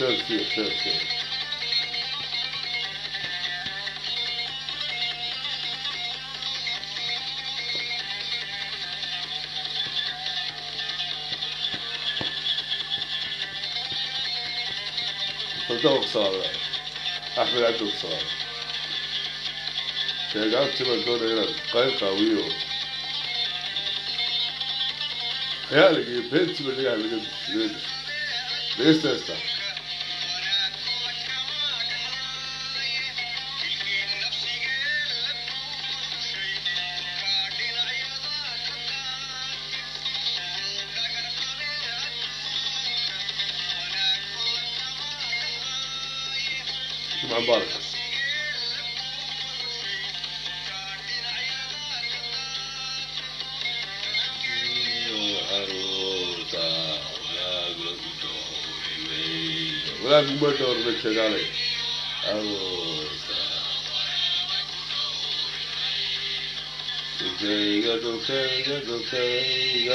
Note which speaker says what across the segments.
Speaker 1: chelsea chelsea صدق صار احمد عبد الصار sheegaantii baan doonaya inaan qayb qaawiyo khiyaaliga iyo beentii ba dhagaha laga laga dhegeysta جمعة مباركة walaal kuma dhowr ma sheegaalay dhulkayga dhulkayga dhulkayga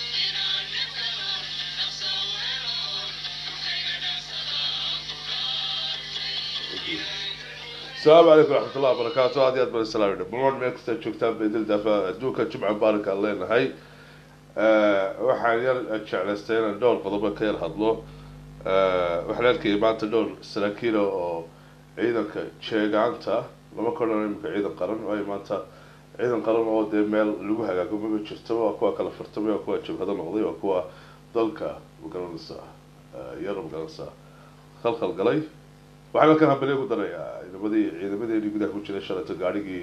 Speaker 1: السلام عليكم ورحمة الله وبركاته هذه أدبر السلام عليكم بمون ميكس تشوكتان بإذن دفا دوكا جمعة مبارك الله هاي waxaan yar jeclaystay inaan dhowr qodobo ka yar hadlo waxaan arkayay maanta dhowr saraakiila oo ciidanka jeegaanta lama kodhan imika ciidan qaran waayo maanta ciidan qaran oo dee meel lagu hagaago maba jirtaba waa kuwa kala furtamay waa kuwa jabhado noqday waa kuwa dalka magaranaysa yar magaranaysa khalkhal galay waxaan halkan hambaliya ku darayaa ciidamadii ciidamadeedii gudaha ku jiray shalato gaadhigii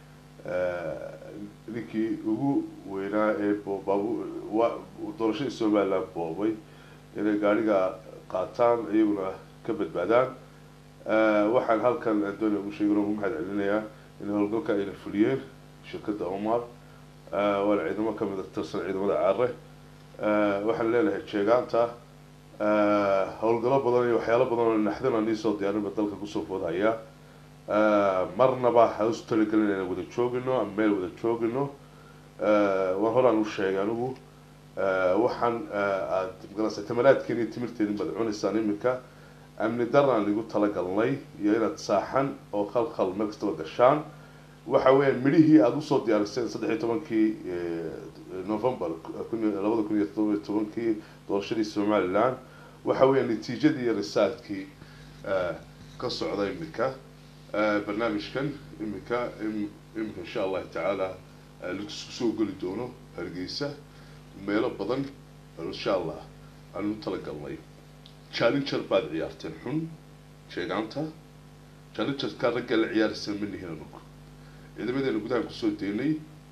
Speaker 1: ninkii ugu weynaa ee boobabu doorashadii somaliland boobay inay gaadhiga qaataan iyaguna ka badbaadaan waxaan halkan doonaya ugu sheegin ugu mahad celinayaa in howlgalka ayna fuliyeen shirkadda omar waana ciidamo kamid a tirsan ciidamada caare waxaan leenahay jeegaanta howlgalo badan iyo waxyaalo badan oo naxdana niisoo diyaarinba dalka kusoo foodhaya marnaba ha isu talagelin inaan wada joogino ama meel wada joogino waan horaan u sheegay anigu waxaan aad magaranaysa tamanaadkeeni iyo timirteedin baad cunaysaan iminka amni daraan igu talagalnay iyo inaad saaxan oo khalkhal meel kastaba gashaan waxa weeyaan midhihii aada usoo diyaariseen saddex iyo tobankii november labada kun iyo todoba iyo tobankii doorashadii somaliland waxa weeyaan natiijadii iyo risaadkii ka socda iminka barnaamijkan iminka iminka insha allahu tacaala lagu soo geli doono hargeysa meelo badan insha allah aan u talagalnay challenger baad ciyaarteen xun sheegaanta challengerka ragga la ciyaaraysa ma nihin anagu ciidamadeena gudaha kusoo deynay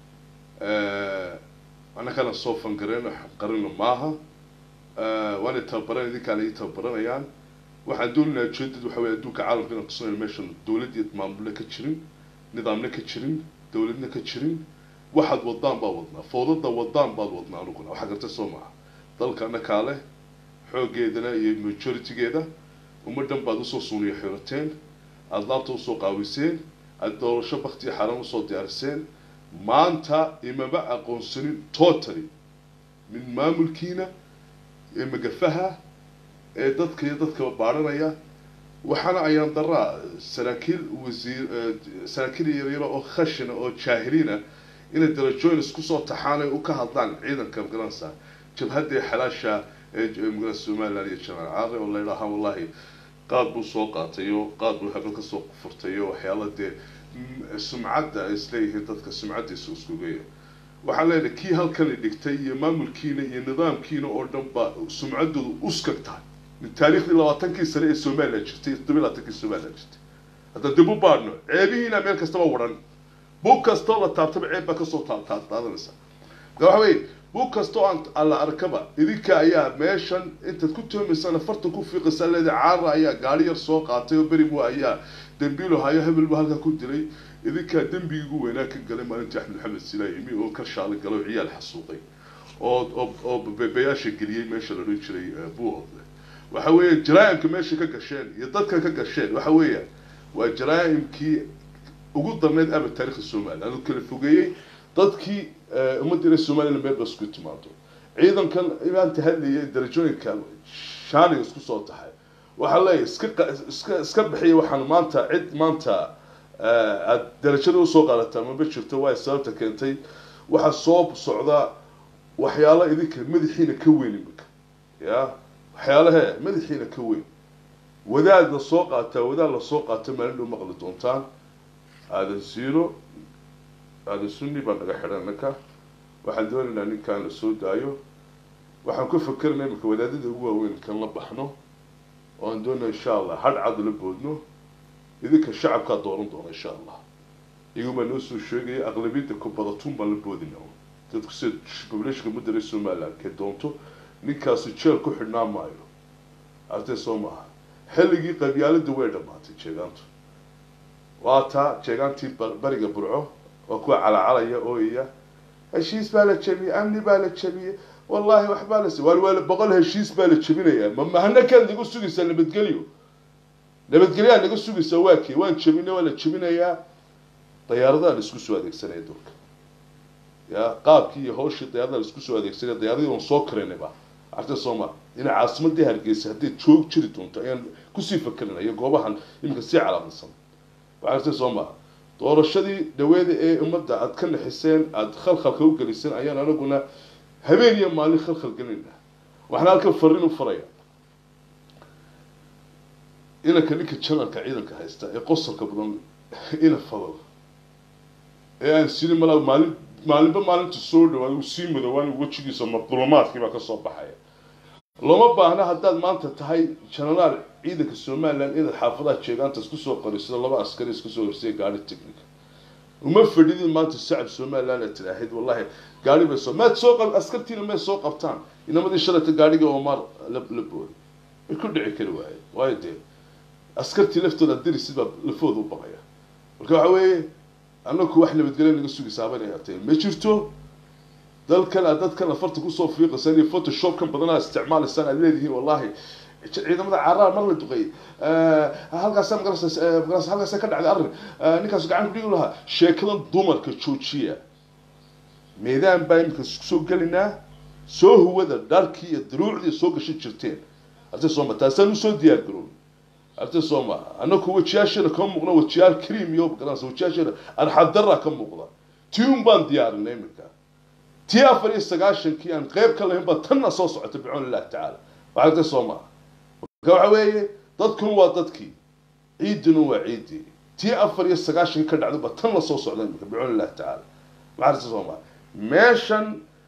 Speaker 1: annagana soo fangareen qarina maaha waana tababaran idinkaana ii tababaranayaan waxaan doonaynaa ujeedad waxa weye adduunka caalamka inaan tusanayo meeshan dowlad iyo maamulna ka jirin nidaamna ka jirin dowladna ka jirin waxaad wadaan baad wadnaa foodada wadaan baad wadnaa anuguna waxaa garta soo maha dalka annakaa leh xooggeedana iyo majoritygeeda ummadhan baad usoo suuniyo xirateen aada laabta usoo qaawiseen aada doorasho bakti iyo xaaraan usoo diyaariseen maanta imama aqoonsanin totally min maamulkiina ee magafaha ee dadka iyo dadkaba baadhanaya waxaana ayaan daraa saraakiil wasiir saraakiil yaryaro oo khashina oo jaahiliina inay darajooyin isku soo taxaan ay u ka hadlaan ciidanka magaranaysa jabhadda xalaasha ee magaranaysa somaliland iyo jamaal caare oo la yidhaaha wallahi qaad buu soo qaatay oo qaad buu habel kasoo furtay oo waxyaala dee sumcadda ay isleeyihiin dadka sumcaddiisa iskugeya waxaan leenahay kii halkani dhigtay iyo maamulkiina iyo nidaamkiina oo dhan ba sumcaddoodu uskag tahay min taariikhdii labaatankii sane ee somaliland jirtay toddoba labaatankii somaliland jirtay hadda dib u baadhno ceebihiina meel kastaba waran bug kastoo la taabtaba ceeb baa kasoo taadanaysa da waxa weye bug kastoo aan alla arkaba idinka ayaa meeshan intaad ku toomaysaan fartan ku fiiqaysaa leeda caara ayaa gaari yar soo qaatay oo beribu ayaa dambiilo hayo hebelbu halkaa ku dilay idinkaa dembigii ugu weynaa ka galay maalintii axmed maxamed silaa yimi oo ka shaali galay oo ciyaal xasuuqay oo oo oo beebayaasha geliyey meesha la odhan jiray buuhoodle waxa weeye jaraa'imka meesha ka gasheen iyo dadka ka gasheen waxa weeyaan waa jaraa'imkii ugu darneyd aba taarikhda somaliland anu kala fogeeyey dadkii ummaddiina somaliland meel ba isku timaado ciidankan maanta hadlayay darajooyinka shaaniga isku soo taxay waxaa leeyahay iska qa- iska iska bixiya waxaan maanta cid maanta eh, aad darajada usoo qaadataa maba jirto waay sababta keentay waxaa soo socda waxyaalo idinka madaxiina ka weyn imika ya waxyaalahe madaxiina ka weyn wadaad la soo qaataa wadaad la soo qaata maalin dhow maqli doontaan aadan siiro aadan sunni baa naga xidhan ninka waxaan doonaynaa ninkaan la soo daayo waxaan ku fakerna imika wadaadada ugu waaweyn kan la baxno oo aan doonaa insha allah hadh cad la boodno idinka shacabkaa dooran doona insha allah iyagu baa noo soo sheegaya aqlabiyadda kubadatuun baan la boodina dadku sida populationka mudare somaliland kee doonto ninkaasi jeel ku xidhnaa maayo artee soo maaha xilligii qabyaalada way dhammaatay jeegaantu waa taa jeegaantii ba- bariga burco waa kuwa calacalaya ooyaya heshiis baa la jabiyey amni baa la jabiyey wallahi waxbaa la waal waala boqol heshiis baa la jabinayaa ma mahana kaad naga sugaysaa nabadgelyo nabadgelyaa naga sugaysaa waa kee waan jabinay waa la jabinayaa dayaaradaha la isku soo adeegsanaya dulka ya qaabkii iyo hawshii dayaaradaha la isku soo adeegsanaya dayaaradii waan soo karaynayba arta sooma ina caasimadii hargeysa hadday joog jiri doonto ayaan kusii fakerina iyo goobahan iminka sii calaamadsan waxaa arta sooma doorashadii dhaweeda ee ummadda aad ka naxiseen aada khalkhalka u geliseen ayaan anaguna habeen iyo maalin khalkhal gelinayna waxaan halkan fariin u faraya inanka ninka janalka ciidanka haysta ee qosolka badan ina fadal ee aan sini malaa maalin maalinba maalinta soo dhawaad uu sii madowaan wejigiisa madlumaadkii baa kasoo baxaya looma baahna haddaad maanta tahay janaraal ciidanka somaliland inaad xaafadaha jeegaanta isku soo qoriso laba askari isku soo horsiya gaari technic uma fadhidin maanta shacab somaliland aad tidhaahid wallahi gaari bay soo maad soo qab askartiina may soo qabtaan inamadii shalayta gaadhiga omar la la booday way ku dhici kari waaye waayo dee askartii laftooda dirisid baa lafooda u baqaya marka waxa weeye anaku wax nabadgelyo naga sugaysaa bana yaatee ma jirto dalkan aad dadkan afarta kusoo fiiqaysaan iyo photoshopkan badanaa isticmaalaysaan aad leedihiin wallahi ciidamada caraar mar la duqeeyey halkaasa magaras magaras halkaasa ka dhacday arrin ninkaas gacan kudhigi lahaa sheekadan dumarka joojiya meedaan baa iminka soo gelinaa soo huwada dharkii iyo duruucdii soo gashan jirteen arte sooma taasaan usoo diyaar garoon arte sooma anaku wajiyaasheena kama muuqna wajiyaal cream iyo garanaysa wajiyaasheena arxadara ka muuqda tii un baan diyaarinay iminka tii afar iyo sagaashankii aan qeyb ka lahayn baa tanna soo socota bicoon illahi tacaala waxaa arte sooma marka waxa weeye dadkun waa dadkii ciidina waa ciidii tii afar iyo sagaashankii ka dhacday baa tan la soo socda iminka bicoon illahi tacaala waxaa arte sooma meeshan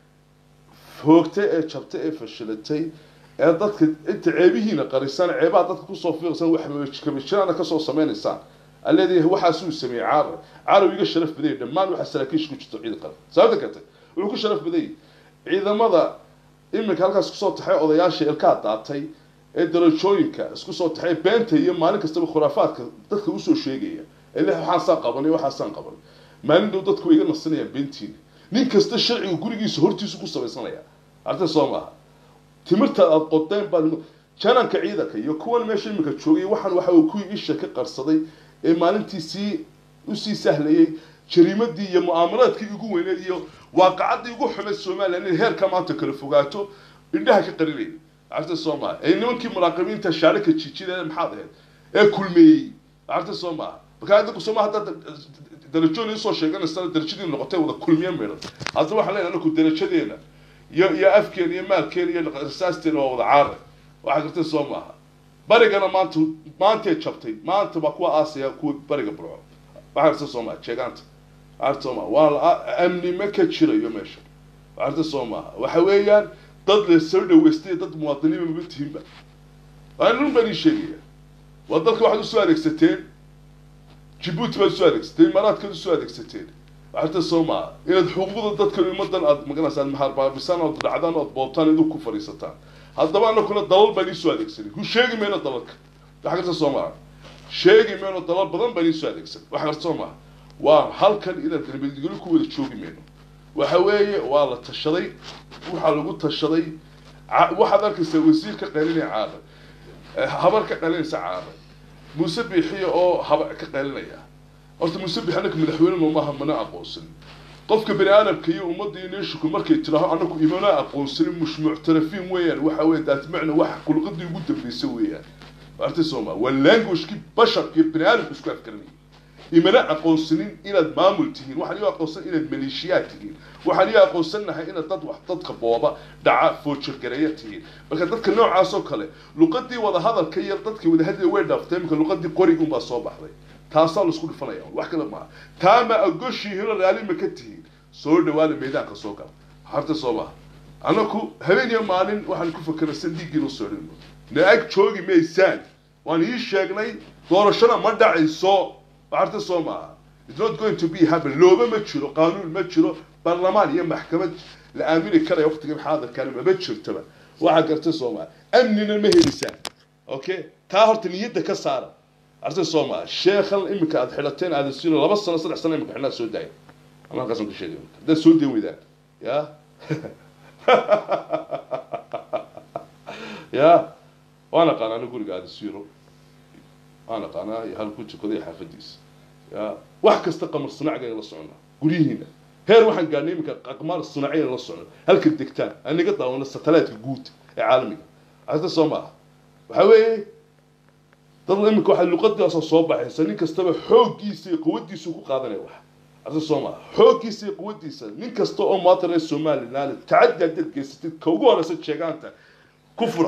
Speaker 1: foogtay ee jabtay ee fashilatay ee dadka inta ceebihiina qarisaan ceebaha dadka kusoo fiiqsan waxkabijiraana kasoo sameynaysaan aleedayahay waxaasuu sameeyey caarar caarar iga sharaf badayay dhammaan waxa saraakiisha ku jirto ciidan qaran sababta kate wuxuu ku sharaf badayay ciidamada iminka halkaas kusoo taxay odayaasha ilkaa daatay ee darajooyinka isku soo taxay beenta iyo maalin kastaba khuraafaadka dadka usoo sheegaya ee leh waxaasaan qabanay waxaasaan qabanay maalin dhow dadku way iga nasanayaan beentiina nin kasta sharciga gurigiisa hortiisu ku samaysanaya arta soo maaha timirta aada qodeen baad jananka ciidanka iyo kuwan meesha iminka joogay waxaan waxa uu kuwii isha ka qarsaday ee maalintii sii usii sahlayay jariimadii iyo mu'aamaraadkii ugu weyneed iyo waaqacadii ugu xumeed somaliland inay heerka maanta kala fogaato indhaha ka qarinayay arta soo maaha ee nimankii muraaqibiinta shaarika jiijida maxaad ahayd ee kulmeeyey arta soo maaha markaa idinku sooma haddaad darajoon isoo sheeganaysana darajadii noqotay wada kulmiye meedhan hadda waxaan leenahay anaku darajadeena iyo iyo afkeena iyo maalkeena iyo rasaasteena waa wada caare waxaa gartay soo maaha barigana maanta maantay jabtay maanta baa kuwa aasaya kuwa bariga burco waxaa gartay soo maaha jeegaanta waxaa gartay soo maaha waa la amni ma ka jirayo meesha waxaa gartay soo maaha waxa weeyaan dad la soo dhaweystay dad muwaadiniinba maba tihinba anun baan ii sheegaya waa dalka waxaad usoo adeegsateen jibuuti baad usoo adeegsateen imaaraadkaad usoo adeegsateen waxarta soo maaha inaad xuquuqda dadka ummadan aad maganaysaa maharbaabisaan ood dhacdaan ood boobtaan idinku ku fadhiisataan haddaba anakuna dalal baan iisoo adeegsanay ku sheegi mayno dalalka waxa garta soo maaha sheegi mayno dalal badan baan iisoo adeegsanay waxa garta soo maaha waa halkan inaad nabadgelyo ku wada joogi mayno waxa weeye waa la tashaday waxaa lagu tashaday waxaad arkaysaa wasiir ka qaylinaya caaran habar ka qaylinaysa caaran muuse biixiya oo haba ka qaylinaya horta muuse biixi anaka madaxweynenu maaha mana aqoonsan qofka bani aadamka iyo ummadda iyo neeshiku markay tidhaaho anaku imana aqoonsanin mush muctarafiin weeyaan waxa weeye daatmacna wax khulqadii ugu dambaysa weeyaan artay sooma waa languagekii basharkii bini aadamku isku afkaranayay imana aqoonsanin inaad maamul tihiin waxaan iyo aqoonsan inaad maleeshiyaad tihiin waxaan iyo aqoonsanahay inaad dad wax dadka booba dhaca foojirgareeya tihiin marka dadka noocaas oo kale luqadii wadahadalka iyo dadkii wadahadlaya way dhaaftay iminka luqadii qorigunbaa soo baxday taasaa laisku dhifanaya wax kale maaha taama agoshiihino raali ma ka tihiin soo dhawaada meedaanka soo gala harta soo maaha anaku habeen iyo maalin waxaan ku fakeray san dhiiggiinu soo dhino na ag joogi maysaan waan ii sheegnay doorashada ma dhacayso harta soo maaha it's not going to be happen looba ma jiro qaanuun ma jiro baarlamaan iyo maxkamad la aamini karaya waqtigan xaadirkana maba jirtaba waxaa garta soo maaha amnina ma helisaan okay taa horta niyadda ka saara arta soo maaha sheekhan iminka aad xidhateen aada sino laba sano saddex sano iminka xidhnaa soo daaya ama halkaasaan ka sheegay haddaad soo dayn weydaan ya ya waan aqaana ana guriga aada siro waan aqaanaa iyo halku tukaday xaafadiisa ya wax kasta qamar sanacga la socnaa guryihiina heer waxaan gaadhnay iminka aqmaar sanaciya la socno halka degtaan anaga daawano satelliteka guud ee caalamiga arta soo maaha waxaa weeye dad iminka waxaa luqadaasoo soo baxaysa nin kastaba xooggiisa iyo quwadiisu ku qaadanaya wax arta soo maaha xooggiisa iyo quwadiisa nin kasta oo maanta reer somaliland tacaddi haddaad geysatid ka ugu horeysa sheegaanta ku fura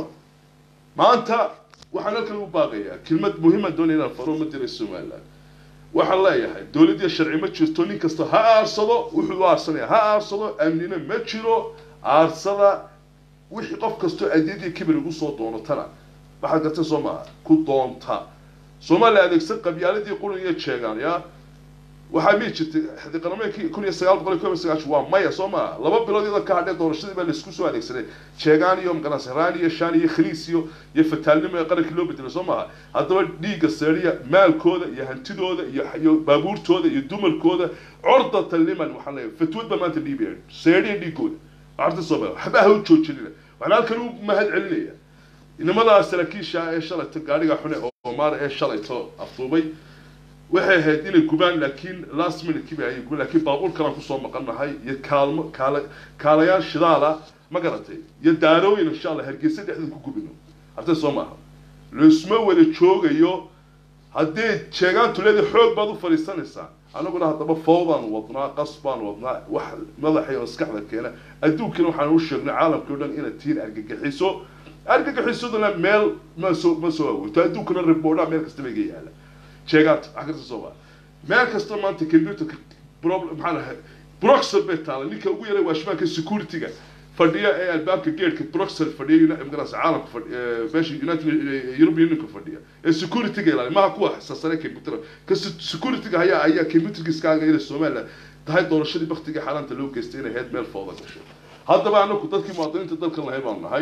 Speaker 1: maanta waxaan halkan u baaqayaa kelmad muhiima doonaya inaan faro ummadda reer somaliland waxaan leeyahay dowladdiya sharci ma jirto nin kasta ha aarsado wuxuu u aarsanaya ha aarsado amnina ma jiro aarsada wixii qof kastoo adeediya kibir ugu soo doonatana waxaad gartay soo maaha ku doonta soomaaliya adeegsan qabyaaladii qulin iyo jeegaan ya waxaa mii jirtay xadiqarameedkii kun iyo sagaal boqol iyo kob iyo sagaashan waa maya soo maaha laba bilood iyadoo ka hadhee doorashadii baa laisku soo adeegsaday jeegaan iyo maqanas raan iyo shaan iyo khaliis iyo iyo fataalnimo ee qarankii loo bedelay soo maaha haddaba dhiigga seeriya maalkooda iyo hantidooda iyo iyo baabuurtooda iyo dumarkooda cordata liman waxaan leeyahay fatwad baa maanta dhiibaya seeriya dhiigooda waxarta soo maaha waxba ha u joojinina waxaan halkan u mahad celinaya inamadaa saraakiisha ee shalayto gaadhiga xune oo maar ee shalayto afduubay waxay ahayd inay gubaan laakiin last minute kiba ayay gubaan laakiin baabuur kalaan kusoo maqannahay iyo kaalmo kaala kaalayaal shidaala ma garatay iyo daarooyin insha allah hargeysa dhexdeeda ku gubino hartay soo maaha laisma wada joogayo haddii sheegaantu leeda xoog baad u fadhiisanaysaa anaguna haddaba fawdaan wadnaa qas baan wadnaa wax madaxay maskaxda keena adduunkana waxaan u sheegnay caalamkii o dhan inaad tihiin argagixiso argagixisaduna meel ma soo ma soo awoogto adduunkana riboodhaa meel kastaba iga yaala sheegaanta wax kasta soo maa meel kasta maanta computerka problem maxaa lahay broxel bay taala ninka ugu yaray waashmaanka securityga fadhiya ee albaabka geedhka broxel fadhiya magaras caalamka fadhiya meesha united european unionka fadhiya ee securityga ilaaliya maha kuwa xasaasane computer ka securityga ayaa ayaa computerkiiskaaga inay somaliland tahay doorashadii baktigii xaalaanta loo geystay inay heyd meel fooda gashay haddaba anaku dadkii muwaadiniinta dalkan lahay baan nahay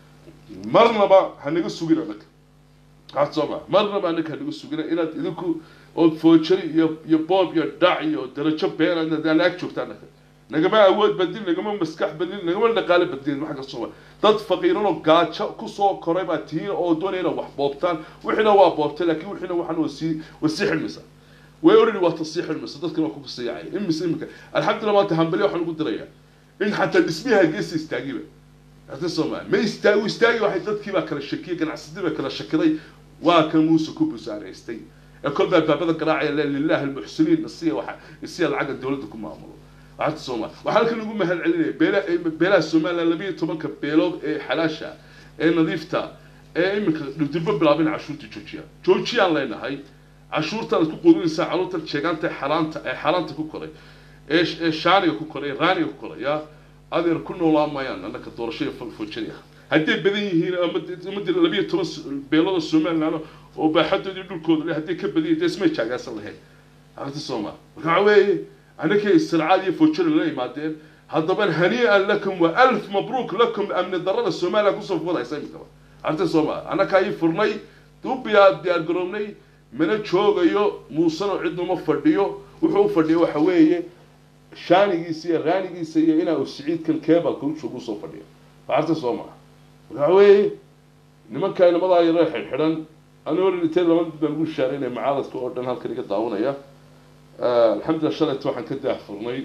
Speaker 1: marnaba hanaga sugin anaga waxaad soo maa marnaba anaga hanaga sugina inaad idinku ood foojari iyo iyo boob iyo dhac iyo darajo been aan ag joogta anaga nagama awood badin nagama maskax badin nagama dhaqaale badin wax kastoo ma dad faqiiran oo gaajo kusoo koray baa tihiin oo doonaya inay wax boobtaan wixiina waa boobtay laakiin wixiina waxaan wasii wasii xilmisa way already waa tasii xilmisa dadkana waa ku kasayacay imise imika alxamdulillah maanta hambali waxaan ugu dirayaa in xataa dhismiyaha geesta istaagiba hata soomaa ma istaagi istaagi waxay dadkii baa kala shakiyay ganacsadii baa kala shakiday waa kan muuse ku busaaraystay ee kolbaa baabada garaacaya le lilahi almuxsiniin isiya waxa isiya lacagga dowladda ku maamulo waxaata soomaa waxaa halkan ugu mahad celinaya beela beelaha somaliland labiyo tobanka beelood ee xalaasha ee nadiifta ee iminka dhibdirbo bilaabin cashuurta joojiya joojiyaan leenahay cashuurtaan isku quudinaysaa caruurta sheegaanta xalaanta ee xalaanta ku koray ee ee shaaniga ku koray ee raaniga ku koray yaa adeer ku noolaa maayaan annaka doorashada foojinaya hadday badan yihiin ummadii labiyo toban beelooda somaliland oo baaxadoodii dhulkooda le hadday ka badan yihin dee ismay jaagaasan lahayn arrinta sooma marka waxa weeye annakay istircaad iyo foojina la yimaadeen haddaba hanii'an lakum wa alf mabruuk lakum amni darrada somaliland kusoo fudaysa imikaba arrinta sooma annaka ayay furnay u biyaa diyaar garoobnay mana joogayo muusena cidnuma fadhiyo wuxuu u fadhiya waxa weeye shaanigiisa iyo raanigiisa iyo inaa uu siciidkan kebalka ushoog usoo fadhiyo arta soo maa waxa weeye nimankaa nimadaa yaro xidhxidhan anoo dhintay laba mid baan ugu shaaraynaya macaaladka oo dhan halkan iga daawanaya alxamdulillah shalayta waxaan ka daahfurnay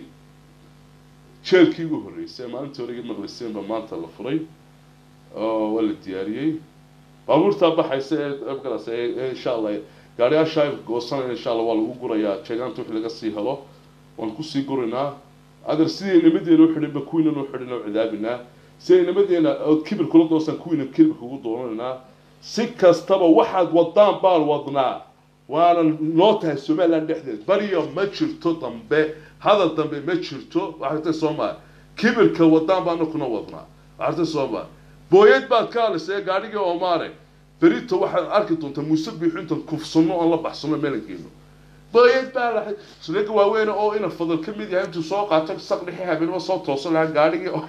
Speaker 1: jeelkii ugu horreysay maalintii hore iga maqliseen baa maanta la furay oo waa la diyaariyey baabuurtaa baxaysa ee magaras ee insha allah gaariyaasha goosanaya insha allah waa lagu gurayaa jeegaanta wixii laga sii helo waan kusii guraynaa adeer sidii nimadeena u xidhinba kuwiina noo xidhin oo cidaabinaa siday nimadeena ood kibir kula doosaan kuwiina kibir kugu doonanaynaa si kastaba waxaad wadaan baan wadnaa waana noo tahay somaliland dhexdeed bariyo ma jirto dambe hadal dambe ma jirto waxartay soomaa kibirka wadaan baana kuna wadnaa waxartay soomaa booyad baad ka hadlaysa gaadhigii oomaare berito waxaad arki doontaa muuse biixu intaan kufsano oon la baxsano meelan geeno booyad baa lahay sunaga waaweyn oo ina fadal ka mid yahay intuu soo qaato saq dhixi habeenimo soo toosan lahaa gaadhigii oo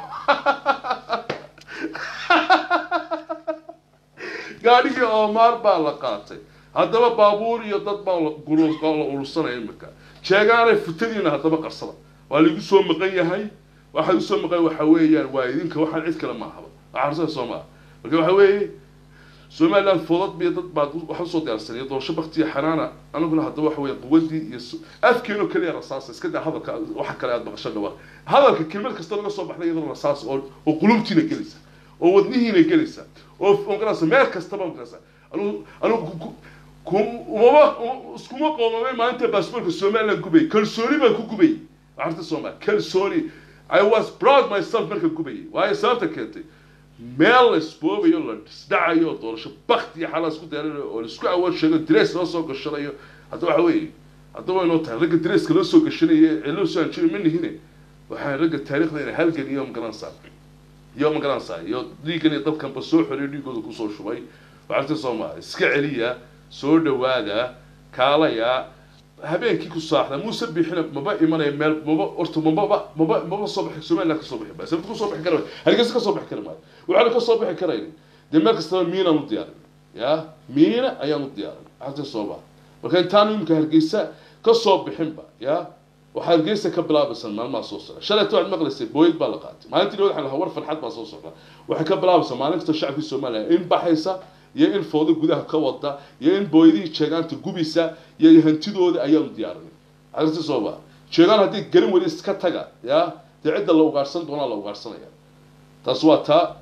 Speaker 1: gaadhigii oomaar baa la qaatay haddaba baabuur iyo dad baa la urursanaya imika jeegaanay futadiina haddaba qarsada waa laigu soo maqan yahay waxaa igu soo maqan waxa weeyaan waa idinka waxaan cid kale maahaba waxaa soo maa marka waxa weeye somaliland foodad biyo dad baad waxa usoo diyaarsanaya doorasho baktiya xanaana anaguna haddaba waxa weeye quwadii iyo afkeeno keliya rasaasa iska daa hadalka waxa kale aad maqasho dhawa hadalka kelmad kasta laga soo baxday iyadoo rasaas oo oo qulubtiina gelaysa oo wadnihiina gelaysa oo magarasa meel kastaba magarasa anu anu umama iskuma qoomamay maalinta baasboorka somaliland gubay kalsooni baan ku gubay waxarta soomaal kalsooni i was proud myself marka gubayay waayo sababta keentay meel la isboobayo la isdhacayo doorasho bakti iyo xalaa isku deeranayo oo laisku awood sheego dress loo soo gashanayo hadda waxa weeye hadda waynoo tahay ragga dresska loo soo gashanaya ee loo soo anjiri ma nihine waxaa ragga taariikhda ina halgan iyo magaranaysaa iyo magaranaysaa iyo dhiiggan iyo dalkanba soo xoriyo dhiigooda kusoo shubay waxarta soomaal iska celiya soo dhawaada kaalaya habeenkii ku saaxda muuse bixina maba imanaya meel maba horta mababa maba maba soo bixi somaliland ka soo bixi maayo sababta kasoo bixi kara hargeysa kasoo bixi kara maayo waxaana kasoo bixi karayn dee meel kastaba miinaan u diyaarin ya miina ayaan u diyaarin xagta soomaa marka intaan imika hargeysa kasoo bixinba ya waxaa hargeysa ka bilaabaysan maalmaha soo socda shalayta waxaad maqlaysay booyad baa la qaatay maalintii waxaan lahaa war farxad baa soo socda waxay ka bilaabaysaa maalin kasta shacabkii somaliland in baxaysa iyo in foodo gudaha ka wada iyo in booyadihii jeegaanta gubisa iyo hantidooda ayaanu diyaarinay arrinta sooba jeegaan haddii garin weli iska taga ya dee cidda la ugaarsan doonaa la ugaarsanaya taas waa taa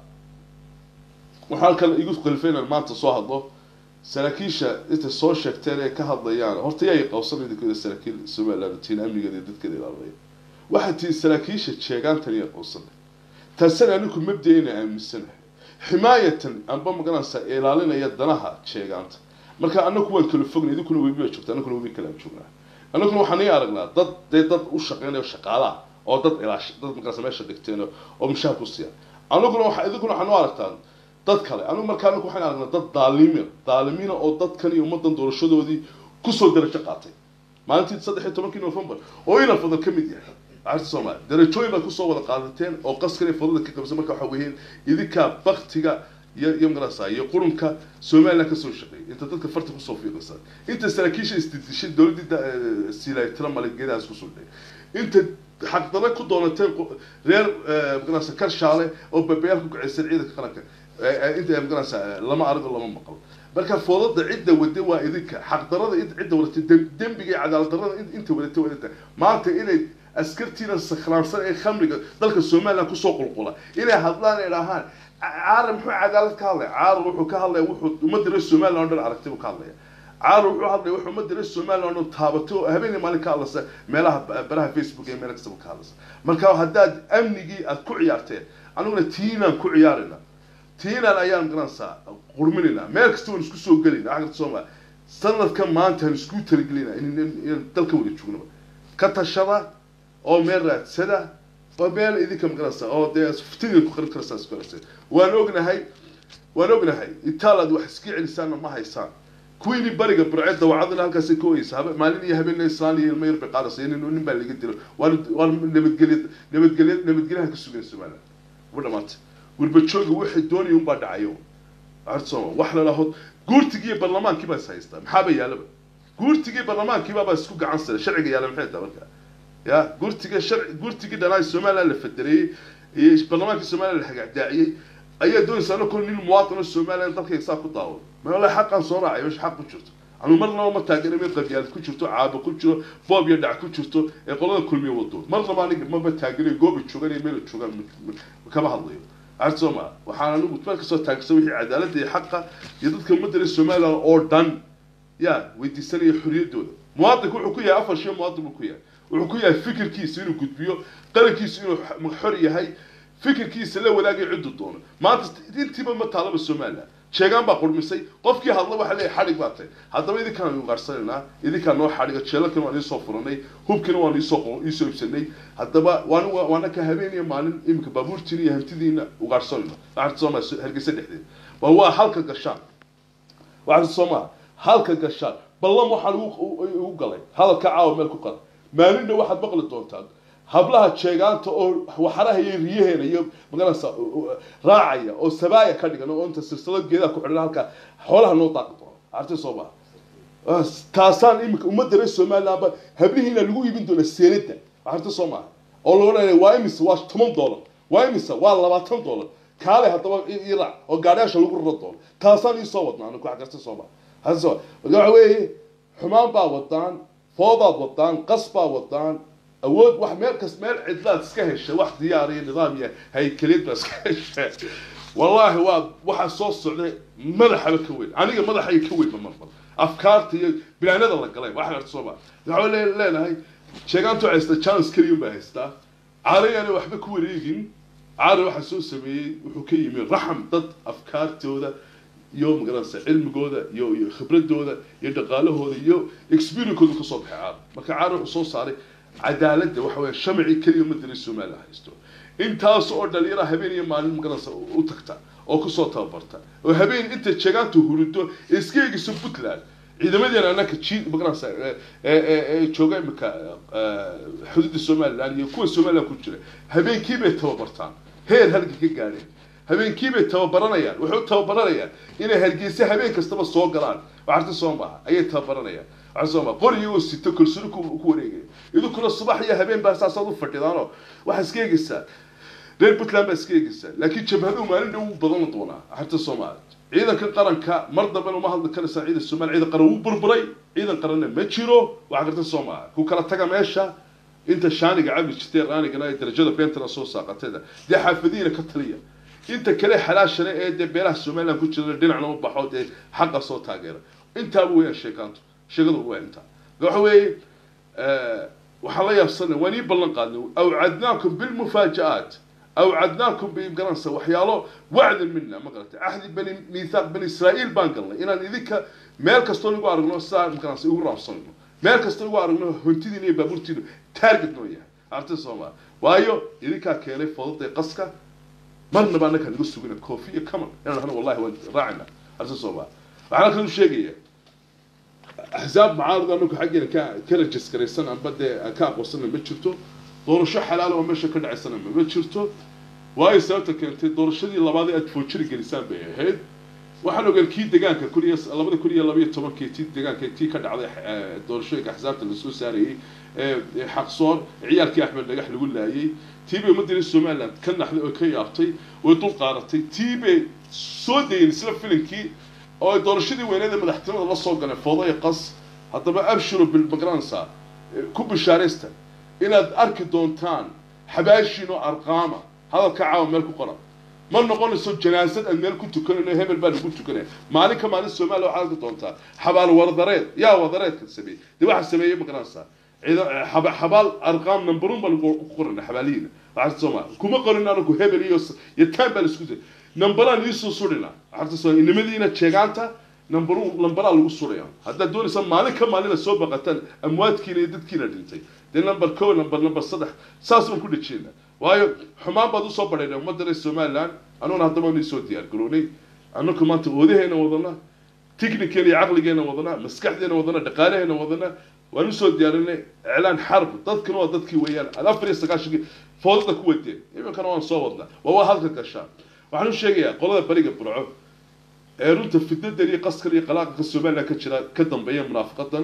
Speaker 1: waxaan kale igu kalifaynan maanta soo hadlo saraakiisha intay soo sheegteen ee ka hadlayaan horta yaa qawsan idinkooda saraakiil somaliland tiin amnigeeda iyo dadkeeda ilaalinaya waxaa tii saraakiisha jeegaantan iya qawsanay taasina anigu mabda'ina aaminsanahay ximaayatan amba magaranaysa ilaalinaya danaha jeegaanta marka anaku waan kala fognay idinkuna webi baa joogta anakuna webi kalaan joognaa anaguna waxaan ii aragnaa dad dee dad u shaqeynayo shaqaalaha oo dad ilaash dad magaranaysa meesha dhigteen oo mishaar ku siiya anaguna waxa idinkuna waxaan u aragtaan dad kale anigu marka anagu waxaan aragnaa dad daalimiin daalimiina oo dadkan iyo ummadan doorashadoodii kusoo darajo qaatay maalintii saddex iyo tobankii november oo ina fadal ka mid yahay arta soomaaliya darajooyin baad kusoo wada qaadateen oo qaskan iyo fadada ka qabsan marka waxa weeyeen idinkaa baktiga iyo iyo magarasa iyo qurunka somaliland kasoo shaqeeyay inta dadka farta kusoo fiiqaysa inta saraakiisha isdidishay dowladda silaytira maligeedahaas kusoo dhayay inta xaqdana ku doonateen reer magarasa karshaale oo babayaal ku kacaysan ciidanka qaranka inta magarasa lama arigo lama maqal marka foodada cidda wada waa idinka xaqdarada cidda wadatay dembiga iyo cadaalad darada inta wadatay waa idinka maanta inay askartiina sakhraansan ee khamriga dalka somaliland kusoo qulqula inay hadlaan ay dhahaan caarar muxuu cadaalad ka hadlaya caarar wuxuu ka hadlaya wuxuu ummadda reer somaliland o dhan aragtay buu ka hadlaya caarar wuxuu hadlaya wuxuu ummadda reer somaliland o dhan taabatay oo habeenii maalin ka hadlaysa meelaha baraha facebook iyo meel kastaba ka hadlaysa marka haddaad amnigii aad ku ciyaarteen aniguna tiinaan ku ciyaarayna tiinaan ayaan garanaysaa qurminaynaa meel kasta waan isku soo gelayna xagga soomaaliya sanadka maanta aan isku talagelinaa in dalka wada joognaba ka tashada oo meel raadsada oo meel idinka maqanaysa oo dee ftiga ku qarin karaysaa isku qaraysa waan ognahay waan ognahay itaalaad wax iska celisaanna ma haysaan kuwiini bariga burceed dawacadina halkaasay ka oyeysa habe maalin iyo habeen islaan iyo ilmo yar bay qaadaysa nin nin baa laga dilo waan waan nabadgelya nabadgelya nabadgelyaha ka sugan somaliland uba dhamaantay gurbajooga waxay doonaya unbaa dhacayo arsooma wax la lahood guurtigii barlamaankii baa is haystaa maxaaba yaalaba guurtigii barlamaankiiba baa isku gacan sare sharciga yaala maxay tahay marka ya guurtiga sharci guurtigii dhanaa somaliland la federeeyey iyo barlamaankii somaliland la hagaagdaaciyey ayaa doonaysa anakoo nin muwaadino somaliland dalkayga saa ku daawado mala xaqan soo raacay meesha xaq ku jirto anu marnaba ma taageera mid qabyaalad ku jirto caabo ku jiro boob iyo dhac ku jirto ee qolada kulmiya wado marnaba aniga maba taageerayo gooba joogan iyo meela joogaan kama hadlayo arta soo maa waxaan anigu meel kasoo taagsan wixii cadaaladda iyo xaqa iyo dadka ummadda reer somaliland oo dhan ya weydiisanaya xorriyaddooda muwaadinku wuxuu ku yahay afar shay muwaadin buu ku yahay wuxuu ku yahay fikirkiisa inuu gudbiyo qarankiisa inuu xor yahay fikirkiisa la wadaagay ciddu doono maanta intiiba ma taalaba somaliland sheegaan baa qurmisay qofkii hadla waxa leeyahay xadhig baa tahay haddaba idinkaan ugaarsanayna idinkaan noo xadhiga jeelalkan waan iisoo furanay hubkina waan iisoo iisoo ibsanay haddaba waan waana ka habeeniya maalin iminka baabuurtiina iyo hantidiina ugaarsanayno waxaa sooma hargeysa dhexdeeda waa waa halka gashaan waxaa soomaa halka gashaan ballan waxaan ugu galay hadalka caawa meel ku qala maalinna waxaad maqli doontaan hablaha jeegaanta oo waxaraha iyo riyaheena iyo magaranaysa raacaya oo sabaaya ka dhigan oo inta silsilad geedaha ku xidhan halka xoolaha noo daaqi doono arti soo maa taasaan iminka ummadda reer somalilandba hablihiina lagu iibin doona seenada arti soo maa oo la odhanaya waa imise waa toban dollar waa imise waa labaatan dollar kaale haddaba iraac oo gaadhayaasha lagu raro doono taasaan iisoo wadnaa anigu wax garta soo maa hasi soo waxa weeye xumaan baa wadaan foodaad wadaan qas baa wadaan awood wax meel kas meel cidlaad iska heshay wax diyaar iyo nidaam iyo haykeliyad baa iska heshay wallaahi waa waxaa soo socday madaxaba ka weyn aniga madaxay ka weyn marmar afkaarta iyo bilaanada la galay wax garta soo maa waxaa leenahay sheegaantu haysta chance keliya baa haystaa caarayana waxba ku wareegin caari waxaa soo sameeyey wuxuu ka yimi raxam dad afkaartooda iyo magaranaysa cilmigooda iyo iyo khibradooda iyo dhaqaalahooda iyo experienceooda kasoo baxay caar marka caar wuxuu soo saaray cadaaladda waxa weya shamci keliya madari somaliland haysto intaas oo dhalinyara habeen iyo maalin magaranaysa u tagta oo kusoo tababarta oo habeen inta jeegaantu hurido iska eegayso puntland ciidamadeena anaka ji magaranaysa jooga imika xuduudda somaliland iyo kuwa somaliland ku jira habeenkii bay tababartaan heer halka ka gaadheen habeenkii bay tababaranayaan waxay u tababaranayaan inay hargeysa habeen kastaba soo galaan waxarta soo maaha ayay tababaranayaan waxaa soo maaha qori iyagoo sito kalsooni ku ku wareegaya idinkuna subax iyo habeen baa saasaad u fadhidaanoo waxaa iska eegaysaa reer puntland baa iska eegaysaa laakiin jabhaduhu maalin dhow badan doonaa waxarta soo maaha ciidanka qaranka mar dambena uma hadli karaysaa ciidan soomaaliya ciidan qaran wuu burburay ciidan qaranna ma jiro waxaa garta soo maaha ku kala taga meesha inta shaaniga cabi jirtay qaanigana ay darajada beentana soo saaqateeda dee xaafadihiina ka taliya inta kale xalaashana ee dee beelaha somaliland ku jira dhinacna u baxo dee xaqa soo taageera intaaba weeyaan sheekaantu sheekadu waa intaa waxa weeye waxaan la yaabsanay waan ii ballan qaadnay awcadnaakum bilmufaaja-aat awcadnaakum bigaranaysa waxyaalo wacdan mina ma garatay ahdi bani miithaaq bani israa'iil baan galnay inaan idinka meel kastoo lagu aragno saa magaranaysa igu raabsanayno meel kastoo lagu aragno hontidiina iyo baabuurtiina target noo yahay arti soomaa waayo idinkaa keenay fodada qaska marnaba annakaan igu sugina koofi iyo kaman inaan hano wallahi waan raacina arti soomaa waxaan halkan u sheegaya axsaab macaarida anagu xaggeena ka ka rajiskaraysan amba dee aan ka aqoonsana ma jirto doorasho xalaal oo meesha ka dhacaysana ma jirto waayo sababta keentay doorashadii labaad ee aad foojiri gelisaan bay ahayd waxaan ogaan kii degaanka kun iyo labada kun iyo labaiyo tobankii tii degaanka tii ka dhacday doorashooyinka axsaabta lasoo saarayey xaqsoor ciyaalkii axmed dhagax lagu laayay tii bay ummadda somaliland ka naxday oo ka yaabtay way dul qaadatay tii bay soo dayeen isla filinkii oo ay doorashadii weyneeda madaxtinimada la soo galeen foodo iyo qas haddaba abshiro bilmagransa ku bishaaraysta inaad arki doontaan xabaashiin oo arqaama hadalka caawa meel ku qoran ma noqonayso janaasad aan meel ku tukanayno hebel baa lagu tukanaya maalin ka maalin soomaaliya waxaad arki doontaa xabaal wardareed yaa wadareedka sameeyey dee waxaa sameeyey magaranaysaa xabaal arqaam numberun baa lagu qorana xabaalihiina waxaa sooma kuma qorin anagu hebel iyo iyo taan baa laisku day numberaan iisoo surina waxaa soo inimadiina jeegaanta numberu numberaa lagu suraya haddaad doonaysa maalin ka maalina soo baqataan amwaadkiina iyo dadkiina dhintay dee number ko number number saddex saas baan ku dhajeyna waayo xumaan baad usoo badhayna ummadda reer somaliland anuguna haddaba anu soo diyaar garownay anaku maanta oodaheena wadana techniceena iyo caqligeena wadana maskaxdeena wadana dhaqaalaheena wadana waan usoo diyaarinay iclaan xarb dadkana waa dadkii weeyaan afar iyo sagaashankii foodada ku wadeen iminkana waan soo wadnaa waa waa halka gashaa waxaan u sheegayaa qolada bariga burco ee runta fidnadan iyo qaskan iyo qalaaqanka somaliland ka jira ka dambeeya munaafiqadan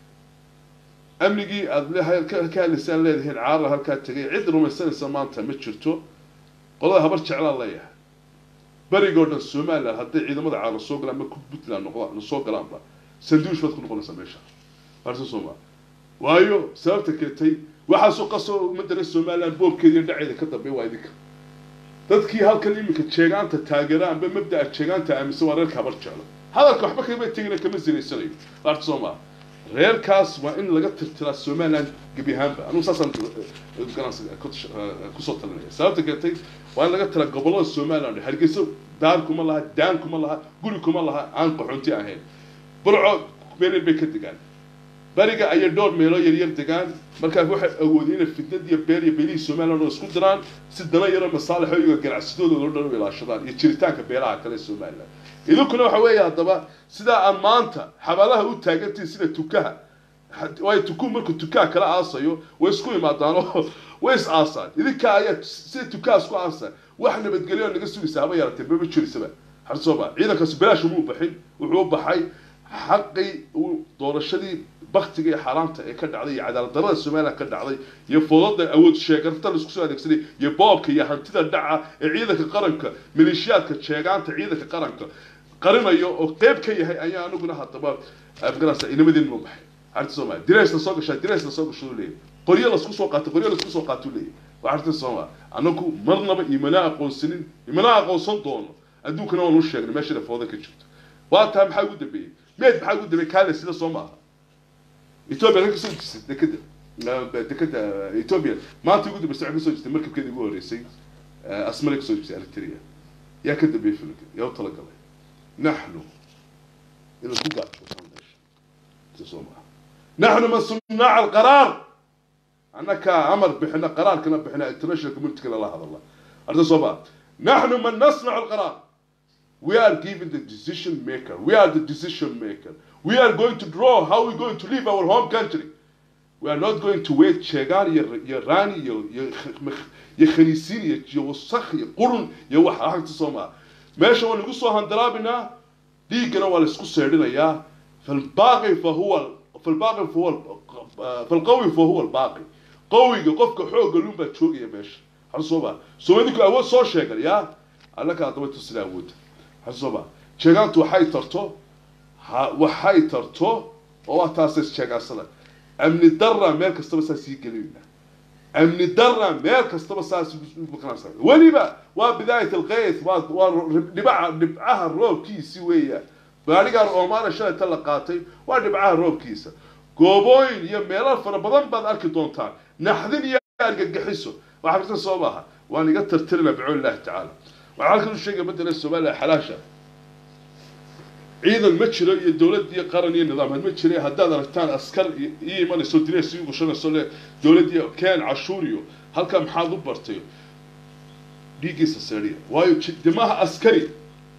Speaker 1: amnigii aada ka hadlaysaan leedahiin caarla halkaa tegay cid rumaysanaysa maanta ma jirto qolada habar jeclaan leeyahay berigoo dhan somaliland hadday ciidamada caarla soo galaan ma puntland noqdaan soo galaanba sanduush baad ku noqonaysaa meesha arta sooma waayo sababta keentay waxaasoo qasoo ummadda reer somaliland boobkeeda iyo dhaceeda ka dambeeya waa idinka dadkii halkan iminka jeegaanta taageera amba mabda'a jeegaanta aaminsan waa reerka habar jeclo hadalka waxba kama tegina kama sinaysanayo arta soo maa reerkaas waa in laga tirtiraa somaliland gebi ahaanba anugu saasaan kusoo talinaya sababta keentay waa in laga tiraa gobollada somaliland hargeysa daar kuma laha daan kuma laha guri kuma laha aan qaxoonti ahayn burco meelin bay ka degaan bariga ayay dhowr meeloo yaryar degaan markaa waxay awoodeen inay fitnad iyo beel iyo beelihii somaliland oo isku diraan si dana yaroo masaalixo iyago ganacsadooda loo dhan u ilaashadaan iyo jiritaanka beelaha kale ee somaliland idinkuna waxa weeye haddaba sidaa aan maanta xabaalaha u taagantihin sida tukaha waayo tukuhu markuu tukaha kala aasayo way isku imaadaan oo way is aasaan idinka ayaa sida tukaha isku aasaan wax nabadgelyo oo naga sugaysa haba yaratee mama jirisaba xarsooba ciidankaasi bilaash umuu baxin wuxuu u baxay xaqii uu doorashadii baktiga iyo xaaraanta ee ka dhacday iyo cadaalad darrada somaliland ka dhacday iyo foodada awood sheegarta laisku soo adeegsaday iyo boobka iyo hantida dhaca ee ciidanka qaranka maleeshiyaadka jeegaanta ciidanka qaranka qarinayo oo qeyb ka yahay ayaa aniguna haddaba afgarasa inamadeen ma baxay arta soomaaliya diraysna soo gashaa diraysna soo gasho leeyahy qoryo lasku soo qaato qoryo lasku soo qaato leeyahy waa arta soomaaliya anagu marnaba imana aqoonsanin imana aqoonsan doono adduunkana waan u sheegnay meeshana fooda ka jirto waa taa maxaa ugu dambeeyey meed maxaa ugu dambeeyey kaale sida soo maaha ethiopia ka soo jirtay dekeda dekeda ethiopia maanta ugu dambeysay waxay kasoo jirtay markabkeeda ugu horeysay asmale kasoo jirtay eritrea yaa ka dambeeyey filinka yaa u talagalay naxnu إذا تقع نحن من صناع القرار أنا كأمر بحنا قرار كنا بحنا international community كنا الله هذا الله أرد صوبا نحن من نصنع القرار we are giving the decision maker we are the decision maker we are going to draw how we going to leave our home country we are not going to wait شيغان يا راني يا يا خنيسين يا وسخ يا قرن يا واحد راح تصوما ماشي وانا نقصوا هندرابنا dhiiggana waa la isku seedhinayaa falbaaqi fa huwa falbaaqi fa huwa falqawi fa huwa albaaqi qawiga qofka xoogga lun baa joogaya meesha xasuuba soomaalinku awood soo sheegan yaa allaka haddaba tusina awoodda xasuuba sheegaantu waxay tarto waxay tarto oo waa taasay sheegaansada amni darra meel kastaba saa sii gelinayna amni darra meel kastaba saas maqnaysa weliba waa bidaayat alqayd waa waa dhibaca dhibcaha roobkiisi weeya gaarigaan oomaana shalayta la qaatay waa dhibcaha roobkiisa goobooyin iyo meelo fara badan baad arki doontaan naxdin iyo argagixiso waxaa karta soo maaha waan iga tartirina bicoon illahi tacaala waxaa halkan u sheegaya madala soomaaliya xalaasha ciidan ma jiro iyo dowlad iyo qaran iyo nidaam ma jira haddaad aragtaan askar ii imanayso dineys ii gushanayso le dowlad iyo keen cashuur iyo halkaa maxaad u bartay dhiiggiisa seeriya waayo dimaha askari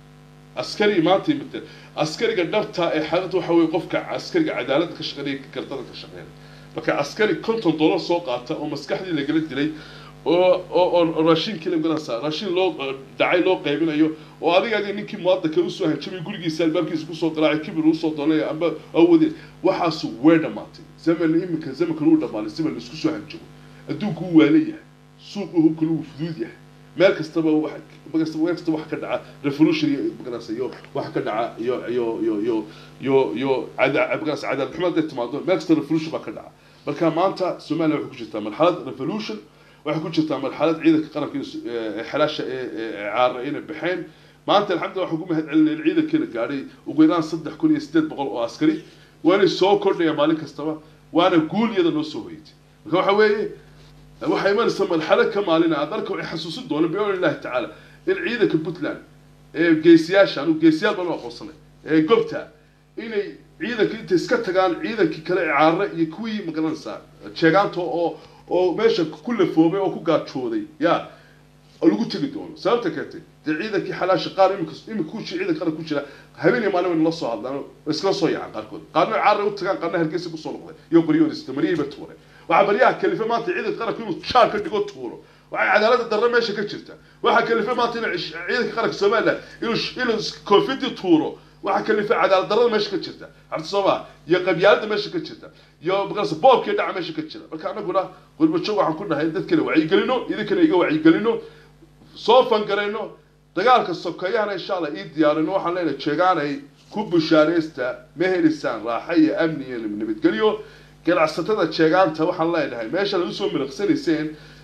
Speaker 1: askari maanta imate askariga dhabta ee xaalada waxa weye qofka askariga cadaaladda ka shaqeynaya gardada ka shaqeynaya marka askari konton dollar soo qaata oo maskaxdii lagala dilay oo oo oo raashinkii laganasa raashin loo dhacay loo qaybinayo oo adigaga ninkii muwaadinka usoo hanjamay gurigiisa albaabkiisa kusoo garaacay kibir usoo doonaya amba awoodeen waxaasu way dhamaatay zaman iminka zamankan uu dhamaaday zaman laisku soo hanjamo adduunku uu waala yahay suuqu hubkana uu fuduud yahay meel kastaba wax meel kastaba wax ka dhaca revolution iyo maganasa iyo wax ka dhaca iyo iyo iyo iyo iyo iyo cada maganasa cadaalad xumo hadday timaado meel kasta revolution baa ka dhaca marka maanta soomaaliya waxay ku jirtaa marxalad revolution waxay ku jirtaa marxalad ciidanka qaranka xalaasha ee caara inay baxeen maanta alxamdulillah waxaan ku mahad celinay ciidankeena gaadhay ugu yaraan saddex kun iyo sideed boqol oo askari waanay soo kordhaya maalin kastaba waana guul iyada noo soo hoyatay marka waxa weeye waxay imanaysaa marxalad ka maalina aad arka waxay xasuusin doona biidni illahi tacaala in ciidanka puntland ee geesiyaasha anu geesiyaal baan u aqoonsanay ee gobta inay ciidanka intay iska tagaan ciidankii kale ee caara iyo kuwii magaranaysaa jeegaanta oo oo meesha ku lafoobay oo ku gaajooday ya lagu tegi doono sababta keentay dee ciidankii xalaasha qaar imika imika ku jira ciidan qaran ku jira habeen iyo maalin la soo hadlaan iskala soo yacan qaarkood qaarna caara u tagaan qaarna hargeysa kusoo noqday iyo qoryoodista maryayba tuuray waxaa baryaha kalife maanta ciidanka qaranku inuu shaar ka dhigo tuuro waxay cadaalada darre meesha ka jirta waxaa kalife maanta in ciidanka qaranka somaliland inuu inuu koofidii tuuro waxaa kalife cadaalad darrada meesha ka jirta harta sooma iyo qabyaalada meesha ka jirta iyo magarasa boobkii dhaca meesha ka jira marka anaguna qurbajoog waxaan ku dhahay dadkana wacyigelino idinkana iga wacyigelino soo fangarayno dagaalka sokeeyahana insha allah ii diyaarino waxaan leenahay jeegaanay ku bushaaraysta ma helisaan raaxa iyo amni iyo nabadgelyo ganacsatada jeegaanta waxaan leenahay meesha lagu soo miraqsanayseen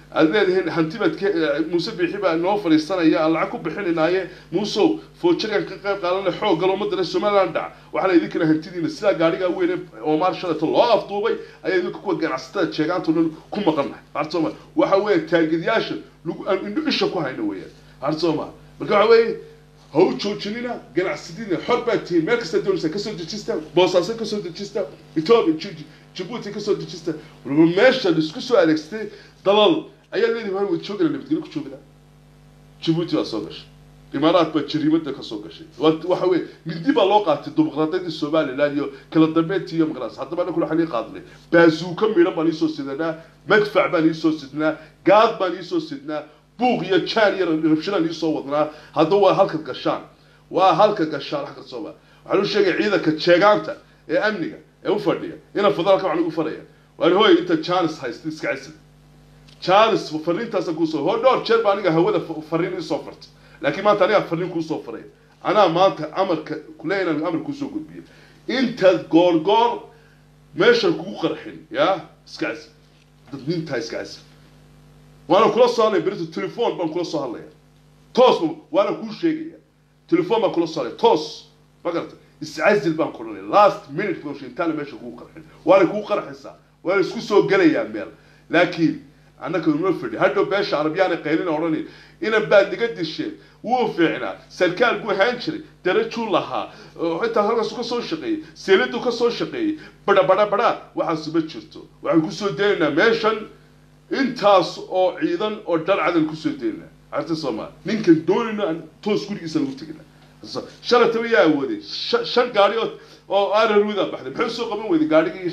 Speaker 1: aad leedihiin hanti baad ka muuse biixi baa noo fadhiisanaya aan lacag ku bixinayaaye muusow foojarigan ka qayb qaadanay xoog galo ummadana somaliland dhac waxaa la idinkana hantidiina sidaa gaadhigaa weyn ee oomaar shalata loo afduubay ayaa idinka kuwa ganacsatada sheegaanta dhan ku maqannahay arsooma waxa weeye taagidyaasha lagu aan indho isha ku hayno weeyaan arsooma marka waxa weeye ha u joojinina ganacsadina xor baa tihiin meel kasta doonaysa kasoo dejista boosaaso kasoo dejista etoobiya jabuuti kasoo dejista walba meesha laisku soo adeegsatay dalal ayaa leedihi waan wada joogana nabadgelyo ku joogana jabuuti baa soo gashay imaaraad baa jariimada kasoo gashay waxa weye mindi baa loo qaatay dimuqraadiyadii somaliland iyo kala dambeyntii iyo maqnaas haddaba annagu waxaan ii qaadnay baazuuka midhan baan iisoo sidnaa madfac baan iisoo sidnaa gaad baan iisoo sidnaa buuq iyo jaan iyo rabshadaan iisoo wadnaa haddaba waa halka gashaan waa halka gashaan wax kastoba waxaan u sheegay ciidanka jeegaanta ee amniga ee u fadhiya ina federaalka waxaan ugu faraya waan hooy inta janis haysta iska cisid janis fariintaasa kuusoo hoo dhowr jeer baa aniga hawada fariin iisoo fartay laakiin maanta anigaa fariin kuusoo faray anaa maanta amarka kule inaan amar kuusoo gudbiyo intaad goor goor meeshan kugu qarxin ya iska cisid dadnintaa iska cisid waana kula soo hadlaya berito telefon baan kula soo hadlaya toos waana kuu sheegaya telefon baan kula soo hadlaya toos ma garata iscazil baan ku dhanay last minute baan sheegay intaana meesha kugu qarxin waana kugu qarxaysaa waana isku soo gelayaa meel laakiin annaka uma fadhi hadhow beesha arabiyaana qaylina odhanay inan baad niga disheen wuu fiicnaa sarkaal buu ahaan jiray darajuu lahaa intaa halkaas ka soo shaqeeyey seeladu ka soo shaqeeyey badha badha badha waxaasu ma jirto waxaan kusoo daynaynaa meeshan intaas oo ciidan oo dhar cadan kusoo daynaa arta soomaali ninkan doonayna aan toos gurigiisa lagu tegina shalataba yaa awooday shan gaari oo oo ararwida baxday muxuu soo qaban weyday gaadhigii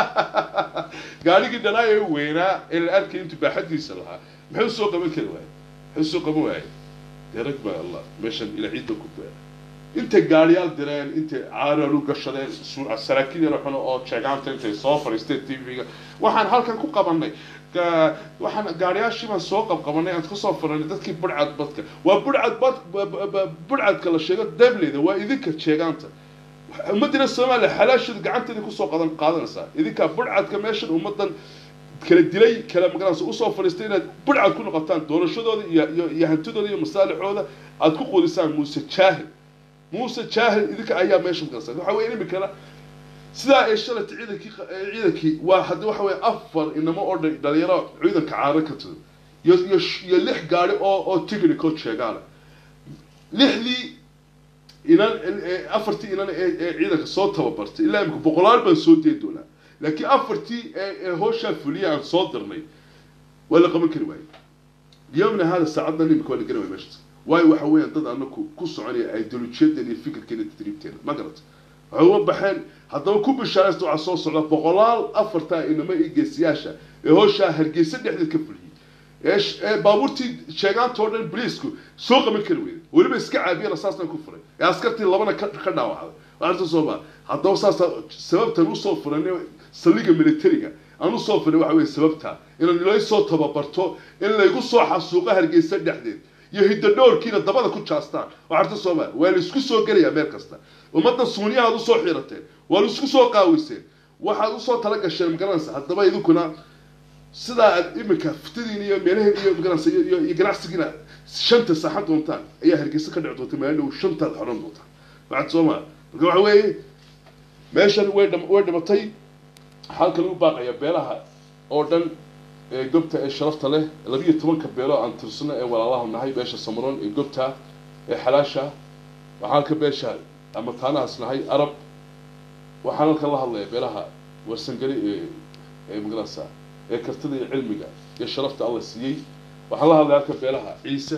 Speaker 1: gaadhigii dhanaa ee weynaa ee la arkay intuu baaxadiisa lahaa muxuu soo qaban kari waayay muxuu soo qaban waayay dee rag baa allah meeshan ila ciidda ku beera intay gaadhiyaal direen intay caararu gashadeen saraakiil yaro xuno oo jeegaanta intay soo fadhiisteen tv-ga waxaan halkan ku qabanay waxaan gaariyaashii baan soo qabqabanay aan kasoo faranay dadkii budhcad badka waa budhcad bad budhcadka la sheego dableyda waa idinka jeegaanta ummadina soomaaliya xalaashooda gacanteeda kusoo qadan qaadanaysaa idinkaa budhcadka meeshan ummadan kala dilay kala magaranaysa usoo fadhiistay inaad budhcad ku noqotaan doorashadooda iyo iyo iyo hantidooda iyo masaalixooda aad ku quudisaan muuse jaahil muuse jaahil idinka ayaa meesha magaranaysa waxa weye imikana sidaa ay shalata ciidankii ciidankii waa hadda waxa weye afar inamo oo dhalinyaro ciidanka caaro ka tudo iyo iyo iyo lix gaari oo oo technical sheegaana lixdii inan afartii inan ee ciidanka soo tababartay ilaa imika boqolaal baan soo dee doonaa laakiin afartii ee hooshaa fuliya aan soo dirnay waa la qaban kari waayey yomna hada saacaddan imika waa la gari waaya meesha waayo waxa weeyaan dad anaku ku soconaya ideolojiyadeena iyo fikirkeena tadriibteena ma garata waxay uga baxeen haddaba ku bishaaraysta waxaa soo socda boqolaal afartaa inama iyo geesiyaasha ee hooshaa hargeysa dhexdeed ka fuliyey ee baabuurtii sheegaantoo dhan boliisku soo qaban kari weyday weliba iska caabiya rasaastan ku furay ee askartii labana ka ka dhaawacday arta sooma haddaba saasa sababtan usoo furan saldhiga militariga aan usoo furay waxa weye sababta inaan ilaysoo tababarto in laygu soo xasuuqo hargeysa dhexdeed iyo hidadhoorkiina dabada ku jaastaan oo arta sooma waa la isku soo gelayaa meel kasta ummadda suuniyahaad usoo xirateen waa la isku soo qaawiseen waxaad usoo tala gasheen magaranaysa haddaba idinkuna sidaa aad imika fitadiin iyo meelaheen iyo magaranaysa iyo iyo ganacsigiina shanta saaxan doontaan ayaa hargeysa ka dhici doonta maalin dhow shantaad xoran doontaan waxaad soo maa marka waxa weeye meeshan way dham way dhimatay halka lagu baaqaya beelaha oo dhan ee gobta ee sharafta leh labiyo tobanka beelo aan tirsano ee walaalaha nahay beesha samaroon ee gobta ee xalaasha waxaan halka beesha ama taanahaas nahay arab waxaan halkan la hadlaya beelaha warsangeli ee ee magaranaysa ee kartida iyo cilmiga iyo sharafta alla siiyey waxaan la hadlaya halka beelaha ciise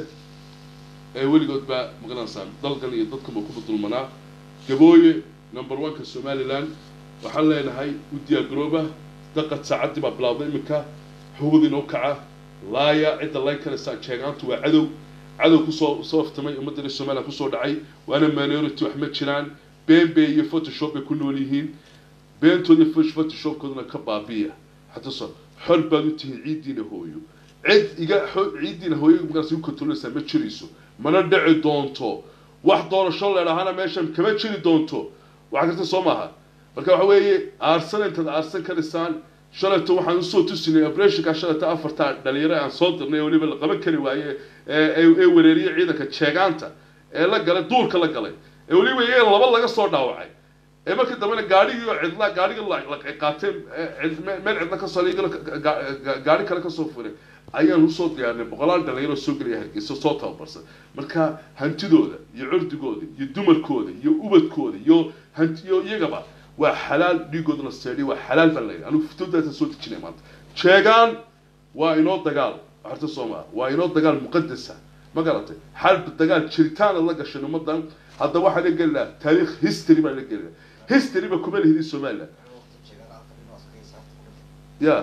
Speaker 1: ee weligood baa magaranaysaa dalkan iyo dadkanba ku dulmanaa gabooye number one-ka somaliland waxaan leenahay u diyaargarooba daqad saacaddii baa bilaabday iminka xugudiina u kaca laaya cidda layn karaysaa jeegaantu waa cadow cadow kusoo soo aftamay ummadda somaliland kusoo dhacay waana minority wax ma jiraan been bay iyo photoshop bay ku nool yihiin beentooda iyo photoshopkooduna ka baabiya xataa so xor baad u tihiin ciiddiina hooyo cid iga ciiddiina hooyo markaas igu kontrolaysaa ma jirayso mana dhici doonto wax doorasho leedhahana meeshan kama jiri doonto waxaa karta soo maaha marka waxa weeye aarsan intaad aarsan karaysaan shalayto waxaan usoo tusinay operationka shalayto afarta dhalinyaro aan soo dirnay weliba la qaban kari waaye ee wereeriyay ciidanka jeegaanta ee la galay duurka la galay ee weliba iyaga laba laga soo dhaawacay ee markii dambena gaadhigii oo cidla gaadhigii la qaateen meel cidla kasoo iyagana gaadhi kale kasoo furay ayaan usoo diyaarnay boqolaal dhalinyaro soo gelaya hargeysa soo tababarsan marka hantidooda iyo curdigooda iyo dumarkooda iyo ubadkooda iyo hantiyo iyagaba waa xalaal dhiigoodana seedhi waa xalaal baan leeyahay anigu fitoodaasa soo dejinay maanta sheegaan waa inoo dagaal horta soomaa waa inoo dagaal muqadasa ma garatay xalb dagaal jiritaana la gashay ummadan hadda waxaa la geli lahaa taariikh history baa la geli lahaa history ba kuma lihidin somaliland ya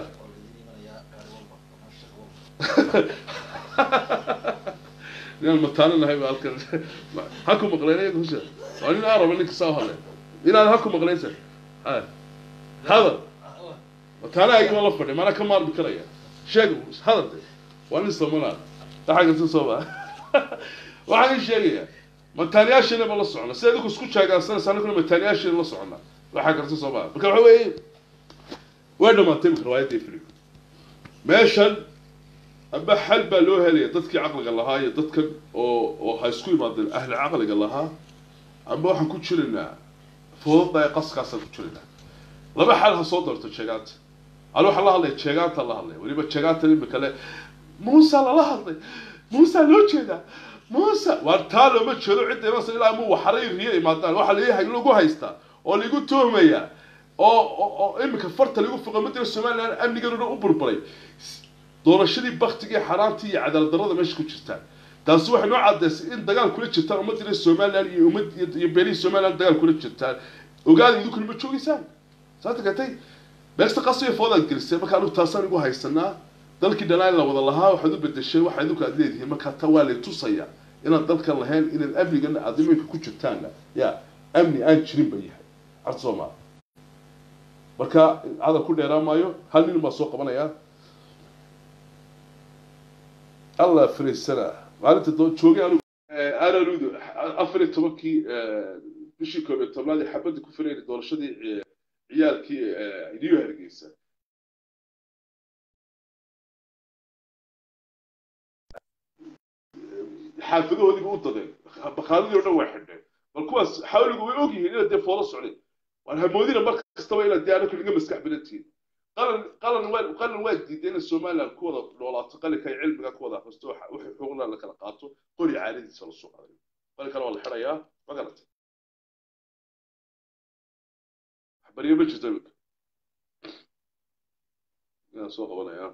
Speaker 1: inaan mataano nahay ba halkan ha ku maqleen iyaga husha waa nin araba ninka saa hadlay inaad ha ku maqleensa hadal mataanaha igama la fadhi maanaa ka maarmi karaya sheeg hadal de waa nin soomanaad waxaa garta soo baa waxaan ii sheegayaa mataaniyaashiina ba la socona sida idinku isku jeegaansanaysa aniguna mataaniyaashiina la socona waxaa garta soo baa marka waxa weeye way dhamaatay imika riwaayadda ifriga meeshan amba xal baa loo helaya dadkii caqliga lahaa iyo dadkan oo oo ha isku imaadeen ahli caqliga lahaa amba waxaan ku jiraynaa foodada ee qaskaasaan ku jiraynaa laba xal ha soo doorto jeegaanta ani waxaan la hadlaya jeegaanta la hadlaya weliba jeegaanta imika le muusa lala hadlay muusa loo jeedaa muusa waar taa looma jeedo cidda imansa ilaa mu waxaray riyo imaadaan waxaa leeyahay lagu haystaa oo lagu tuhmayaa oo oo imika farta lagu foqo madina somaliland amnigan dhan u burburay doorashadii baktigii xaaraantii iyo cadaalad darrada meesha ku jirtaan taasi waxay noo cadaysay in dagaal kula jirtaan ummadina somaliland iyo ummad iyo beelihii somaliland dagaal kula jirtaan ogaada idinkuna ma joogeysaan saata gatay beegsta qasbiga foodaad gelisay marka anigu taasaan igu haysanaa dalkii dhanaan la wada lahaa waxaad u bedeshay waxa idinku aad leedihiin marka ta waa lay tusaya inaad dalkan lahayn inaad amnigan aad iminka ku jirtaanna ya amni aan jirin ba yahay carta soomaa marka hadal ku dheeraan maayo hal nin baa soo qabanaya allah fariisana maalinta doo joogay anigu ararudo afar iyo tobankii bishii koob iyo tobnaad ee xabadda ku firayna doorashadii ciyaalkii new hargeysa xaafadahoodiiba u dadeen bakaaladii o dhan way xidheen bal kuwaas xawligu way ogyihiin inaad dee foola socdeen waan hamoodina mar kastaba inaad dee anaku naga maskax badantihiin qalan qalan waa qalan waa diiday inay somaliland ku wada noolaato qalinka ay cilmiga ku wada akhristo waxay xuquuqna la kala qaato qori caadadiisa la soo qaaday qalinkana waa la xidhayaa ma garatay waxbariyo ma jirto iminka inaan soo qabanayaa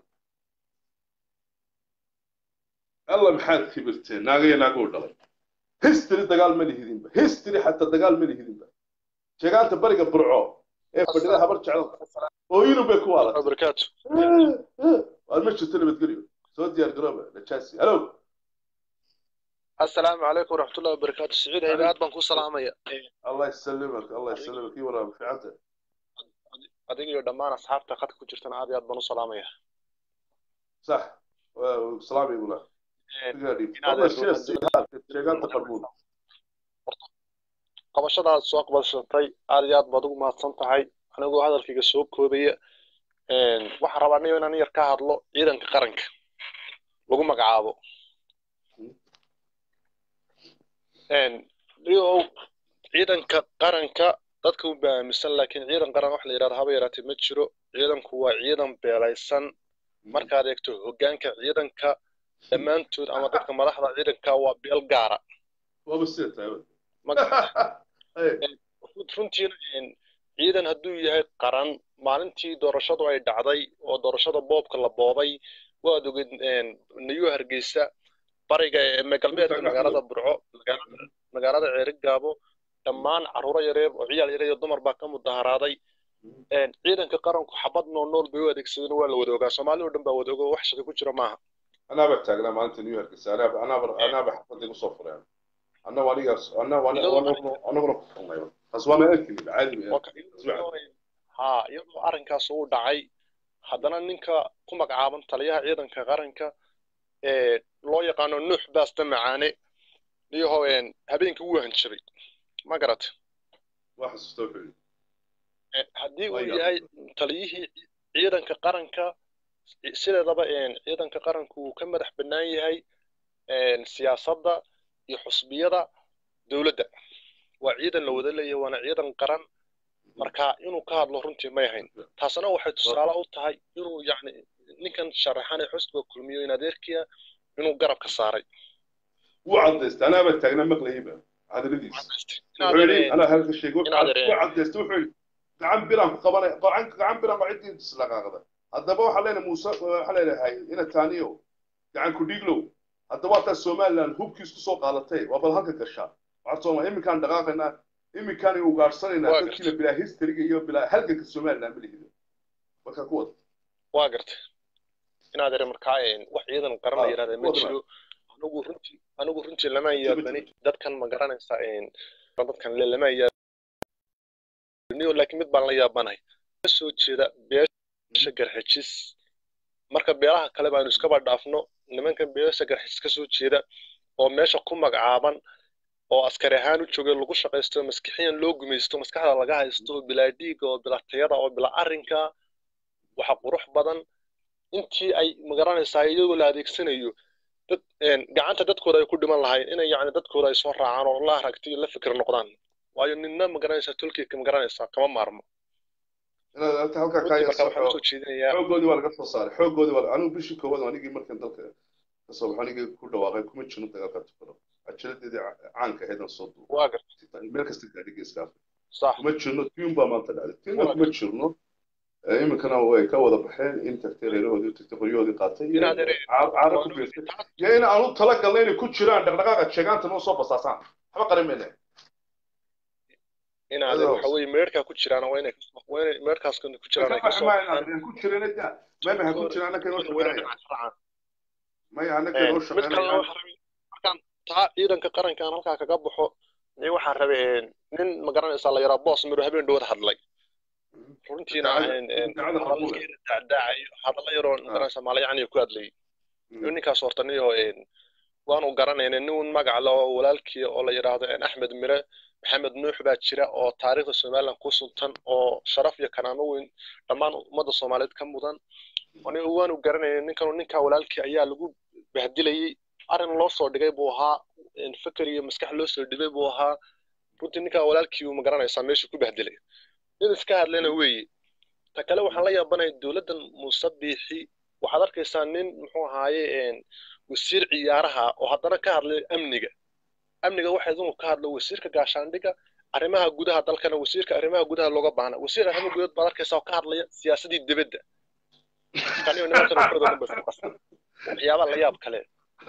Speaker 1: alla maxaad kibirteen naagaya naagoo dhalay history dagaal ma lihidinba history xataa dagaal ma lihidinba sheegaanta bariga burco ee fadhida habar jecel oo yurub bay ku waalatay
Speaker 2: barakaatu
Speaker 1: waar ma jirto nabadgelyo soo diyaar garooba najaasi halo
Speaker 2: assalaamu calaykum waraxmatullahi wabarakaatu siciid haybe aad baan ku salaamaya
Speaker 1: allah yasalimak allah yasalimak ii walaal fiicanta
Speaker 2: adiga iyo dhammaan asxaabta khadka ku jirtana aad iyo aad baan u salaamaya
Speaker 1: sax salaam igula sheegaanta qarbuun
Speaker 2: qabashadaad soo qabashatay aad iyo aad baad ugu mahadsan tahay anigoo hadalkayga soo koobaya waxaan rabaa anigo inaan yar ka hadlo ciidanka qaranka lagu magacaabo io ciidanka qaranka dadka u baamisan laakiin ciidan qaran wax la yidhahdo haba yaraatee ma jiro ciidanku waa ciidan beelaysan markaad eegto hoggaanka ciidanka dhammaantood ama dadka madaxda ciidanka waa beel gaara
Speaker 1: waaba sida tahay
Speaker 2: runtiina ciidan hadduu yahay qaran maalintii doorashadu ay dhacday oo doorashada boobka la boobay waad oged nayu hargeysa bariga galbeedka magaalada burco magaalada ceerigaabo dhammaan carruuro yareer oo ciyaal yareer iyo dumar baa ka mudaharaaday ciidanka qaranku xabad nool nool bay u adeegsadeen waa la wada ogaa soomaali oo dhan baa wada ogo wax shaki ku jira maaha
Speaker 1: anaaba taagnaa maalinta new york anaaba anaaba anaaba xafadii kusoo fureen anna wanigaas anna anaguna ku furnay taas waa meel keli caadi
Speaker 2: ha iyadoo arrinkaas uu dhacay haddana ninka ku magacaaban taliyaha ciidanka qaranka ee loo yaqaano nuux baasta macaane iyaho habeenkii wuu hanjabay ma garat haddii uu yahay taliyihii ciidanka qaranka sideedaba ciidanka qaranku wuu ka madax bannaan yahay siyaasadda iyo xusbiyada dowladda waa ciidan la wada leeyahay waana ciidan qaran marka inuu ka hadlo runtii may ahayn taasna waxay tusaale u tahay inuu yacni ninkan sharaxan ee xusbiga kulmiyo in adeerkiya inuu garab ka saaray
Speaker 1: wuu cadaystay anaaba taagna maqlayba hadaladiisa wuxuu yidhi anaa halka sheegay wuu cadaystay wuxuu yidhi gacan biraan ku qabanay gacan gacan biraan baa ciddii islaqaaqda haddaba waxaan leenahay muuse waxaan leenahay ina taaniyo gacan ku dhiglow haddaba waa taas somaliland hubkiis ku soo qaadatay waa bal halka gashaa waxaa sooma iminkaan dhaqaaqaynaa iminkaan ugaadhsanaynaa dadkiina bilaa historyga iyo bilaa halganka somaliland ma lihido marka ku wada
Speaker 2: waa gartay inaad ere markaa wax ciidan qaran la yidhahda ma jiro anigu runtii anigu runtii lama yaabani dadkan ma garanaysa dadkan le lama yaabani laakiin mid baan la yaabanahay kasoo jeeda beesha garxijis marka beelaha kale baanu iskaba dhaafno nimankan beesha garxijis kasoo jeeda oo meesha ku magacaaban oo askari ahaan u joogay lagu shaqaysto maskixiyan loo gumaysto maskaxda laga haysto bilaa dhiiga oo bilaa tayada oo bilaa arrinka waxa qurux badan intii ay magaranaysaa iyagoo la adeegsanayo dad gacanta dadkooda ay ku dhiman lahayn inay yacni dadkooda ay soo raacaan oo la aragti iyo la fikir noqdaan waayo ninna magaranaysaa tolkiika magaranaysaa kama maarmo
Speaker 1: xoogoodii waa laga soo saaray xoogoodii waa anigu bishii koowaad anigii markan dalka kasoo baxo anigii ku dhawaaqay kuma jirno dagaalka tukaro ajaladeedii caanka ahayd aan soo duubay meel kasta gaadhiga iskaafa kuma jirno tiun baa maanta dhacday tiunna kuma jirno iminkana way ka wada baxeen in tagtay reerahoodii tagtay qoryahoodii qaatay caara ku beertay iyo in aanu talagalna inay ku jiraan dhaqdhaqaaqa sheegaanta noo soo basaasaan waxba qarin mayne
Speaker 2: inaad waxa weeye meerkaa ku jiraan waa inay waa inay meerkaas ku jiraan ay kasoo
Speaker 1: baxaan ku jireen da maya ha ku jiraan annaka noo shaqeynaya maya annaka noo shaqeynaya
Speaker 2: markaan taa ciidanka qaranka aan halkaa kaga baxo ni waxaan rabay nin ma garanaysaa la yaraa boos midho habeen dhowad hadlay runtiina dacdaacayo hadalla yaroo magaranaysaa maalayacniyo ku hadlayay ninkaas horta niyo waanu garanayna nin magac le oo walaalkii oo la yidhaahdo axmed mire maxamed nuux baa jira oo taariikhda somaliland ku suntan oo sharaf iyo kanaamo weyn dhammaan ummadda soomaaliyeed ka mudan waanu garanayna ninkan ninkaa walaalkii ayaa lagu bahdilayey arrin loo soo dhigay buu ahaa fikir iyo maskax loo soo dhibay buu ahaa runtii ninkaa walaalkii uu magaranaysaa meesha ku bahdilay nin iska hadlayna weeye ta kale waxaan la yaabanaya dowladdan muuse biixi waxaad arkaysaa nin muxuu ahaaye wasiir ciyaaraha oo haddana ka hadlay amniga amniga waxa idinku ka hadlo wasiirka gaashaandhiga arrimaha gudaha dalkana wasiirka arrimaha gudaha looga baahna wasiir arrimaha gudaha baad arkaysaa oo ka hadlaya siyaasadii dibadda kaniyo nimankan waxooda dhan bay isku qasan waxyaabaa la yaab kale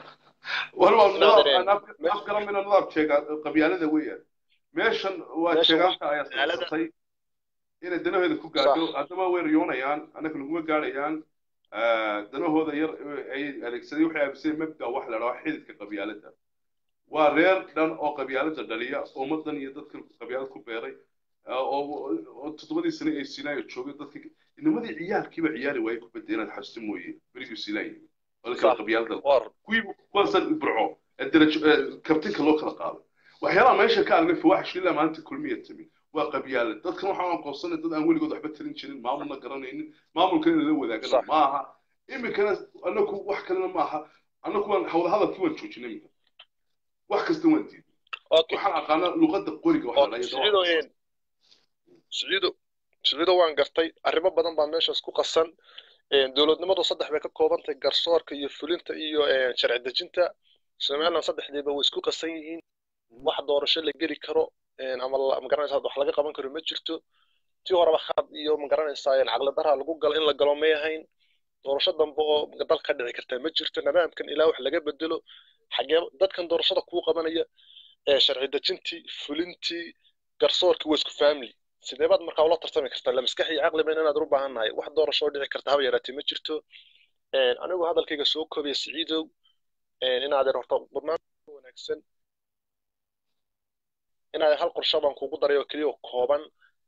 Speaker 1: afgaramina nadaab sheega qabyaalada weeyaan meeshan waa sheegaanta ayaa saabsatay inay danahooda ku gaadho haddaba way riyoonayaan annaka naguma gaadhayaan danahooda yar ay adeegsaday waxay aaminsan mabda wax la dhaho xididka qabyaalada waa reer dhan oo qabyaalada dhaliya ummadan iyo dadka qabyaalad ku beeray oo toddobadii sane ay sinaayo joogay dadka inamadii ciyaalkiiba ciyaari waayey kubadda inaad xasuusto mooye berigii sinaayo walkala qabyaalada kuwii kuwaasan burco darajo kabtinka loo kala qaaday waxyaalaha meesha ka aragnay fawaaxish ilaa maalinta kulmiya timi waa qabyaalad dadkan waxaan aqoonsanay dad aan weligood waxba tarin jirin maamulna garanaynin maamulkan inala wadaagana ma aha iminkana anaku wax kalena ma aha anaku waan hawla hadalkii waan joojinay iminka wax kasta waan diiday waxaan aqaanaa luqadda qoriga
Speaker 2: siciido siciido waan gartay arrimo badan baa meeshaas ku qasan dowladnimadu saddex bay ka koobantahay garsoorka iyo fulinta iyo sharci dejinta somaliland saddexdiiba way isku qasan yihiin wax doorasho la geli karo ama magaranaysaa wax laga qaban karo ma jirto tii horeba khad iyo magaranaysaa caqli daraa lagu galo in la galo may ahayn doorasho dambe oo dal ka dhici kartaa ma jirto nidaamkan ilaa wax laga bedelo xagee dadkan doorashada kuu qabanaya sharci dejintii fulintii garsoorkii waa isku family sidee baad markaa ula tartami kartaa la maskax iyo caqli bayna inaad u baahan nahay wax doorasho dhici karta haba yaraatee ma jirto anigu hadalkayga soo koobiya siciidow inaad horta badnaan wanaagsan inaad hal qorsho baan kugu daray oo keliya kooban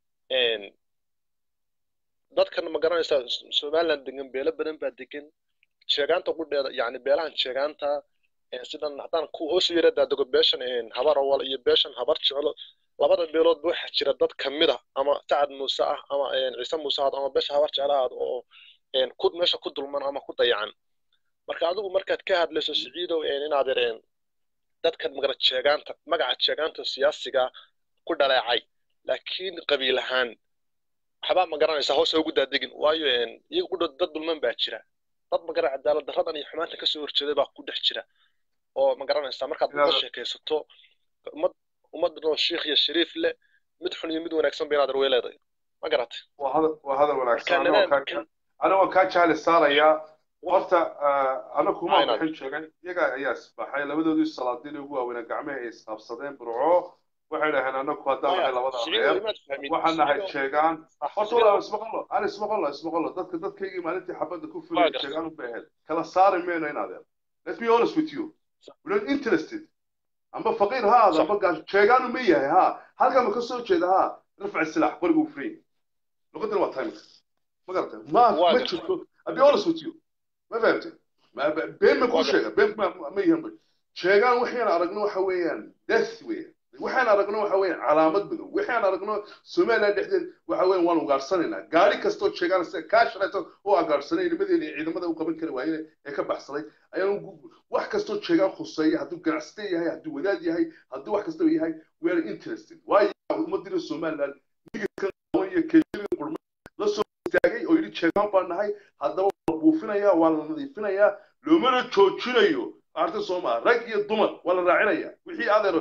Speaker 2: dadkan ma garanaysaa somaliland degan beelo badan baa degan sheegaanta qudheeda yani beelahan sheegaanta sidan haddaan ku hoos yara daadego beeshan habar awal iyo beeshan habar jeclo labada beelood ba waxaa jira dad kamid ah ama sacad muuse ah ama ciise muuse ahaado ama beesha habar jeclo ahaado oo ku meesha ku dulman ama ku dayacan marka adigu markaad ka hadlayso siciidow inaad yareen dadkan magara jeegaanta magaca jeegaanta siyaasiga ku dhaleecay laakiin qabiil ahaan waxbaa ma garanaysaa hoos ugu daadegin waayo iyaga ku dad dulman baa jira dad magara cadaalad darradan iyo xumaanta kasoo horjeeday baa ku dhex jira oo ma garanaysaa markaad uga sheekaysato ummad ummadoo shiikh iyo shariif leh mid xun iyo mid wanaagsan ba inaad arwey leedahay ma garatay
Speaker 1: waa hadal wanaagsan ana waan kaa jahli saarayaa horta ana kuma bixin sheegay iyaga ayaa isbaxay labadoodii salaadiin ugu waaweynaa gacmaha ay isqabsadeen burco waxay dhaheen anaku haddaan nahay labada reer waxaan nahay sheegaan horta walaa ismaqallo aan ismaqallo ismaqallo dadka dadkaygii maalintii xabadda ku fulay sheegaan u baaheed kala saari mayno in adeer let's be honest with you we're not interested amba faqiir ha aada amba gaas sheegaanu ma yahay ha halkaa ma ka soo jeeda ha rafع السلاح qorigu free luqadana waa timing ma garatay ma ma jirto I'll be honest with you ma fahamtay ma been ma ku sheega been ma ma yahan sheegaan waxaan aragno waxa weeyaan death weeyaan waxaan aragno waxa weeyaan calaamad madow waxaan aragno Soomaaliya dhexdeed waxa weeyaan waan ugaarsanayna gaari kastoo sheegaan sida ka shaqeyto oo agaarsanay nimadeena ciidamada u qaban kari waayeen ee ka baxsaday ayaan wax kastoo sheegaan khuseeya hadduu ganacsade yahay hadduu wadaad yahay hadduu wax kastoo yahay we are interested waayo ummadina Soomaaliland nigirkan iyo keliya qurma la soo istaagay oo yidhi sheegaan baan nahay haddaba waa buufinayaa waa la nadiifinayaa loomana joojinayo arta Soomaa rag iyo dumar waa la raacinayaa wixii adeero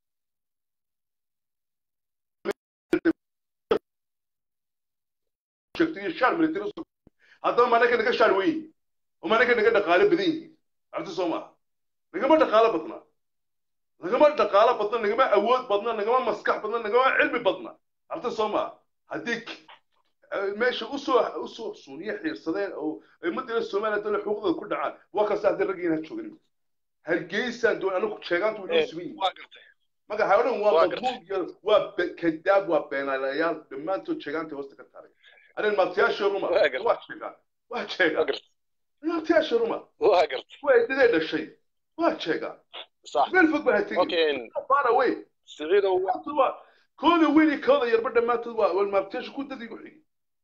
Speaker 1: sheegtay shaar military haddaba manaka naga shaar weyn oo manaka naga dhaqaale badan yihiin arta Soomaa nagama dhaqaale badna nagama dhaqaale badna nagama awood badna nagama maskax badna nagama cilmi badna arta Soomaa haddii meesha usoo usoo suuniye xiirsadeen oo ummadda Soomaaliya dawlad xuquuqdooda ku dhacaan waa kaas hadda ragina joogin hargeysa doon anagu sheegaantu inuu simin maga hawdhan waa madmuud iyo waa kadaab waa beenaalayaal dhammaantood sheegaanta hoosta ka taaray arin maatiyaasha ruma waa sheegaan waa sheegaan maatiyaasha ruma
Speaker 2: waa gartay
Speaker 1: waa idinay dhashay waa sheegaan meel fog baa tegin far away
Speaker 2: siciidow
Speaker 1: kooda weyni kooda yarba dhammaantood waa maatiyaasha ku dadigu xigi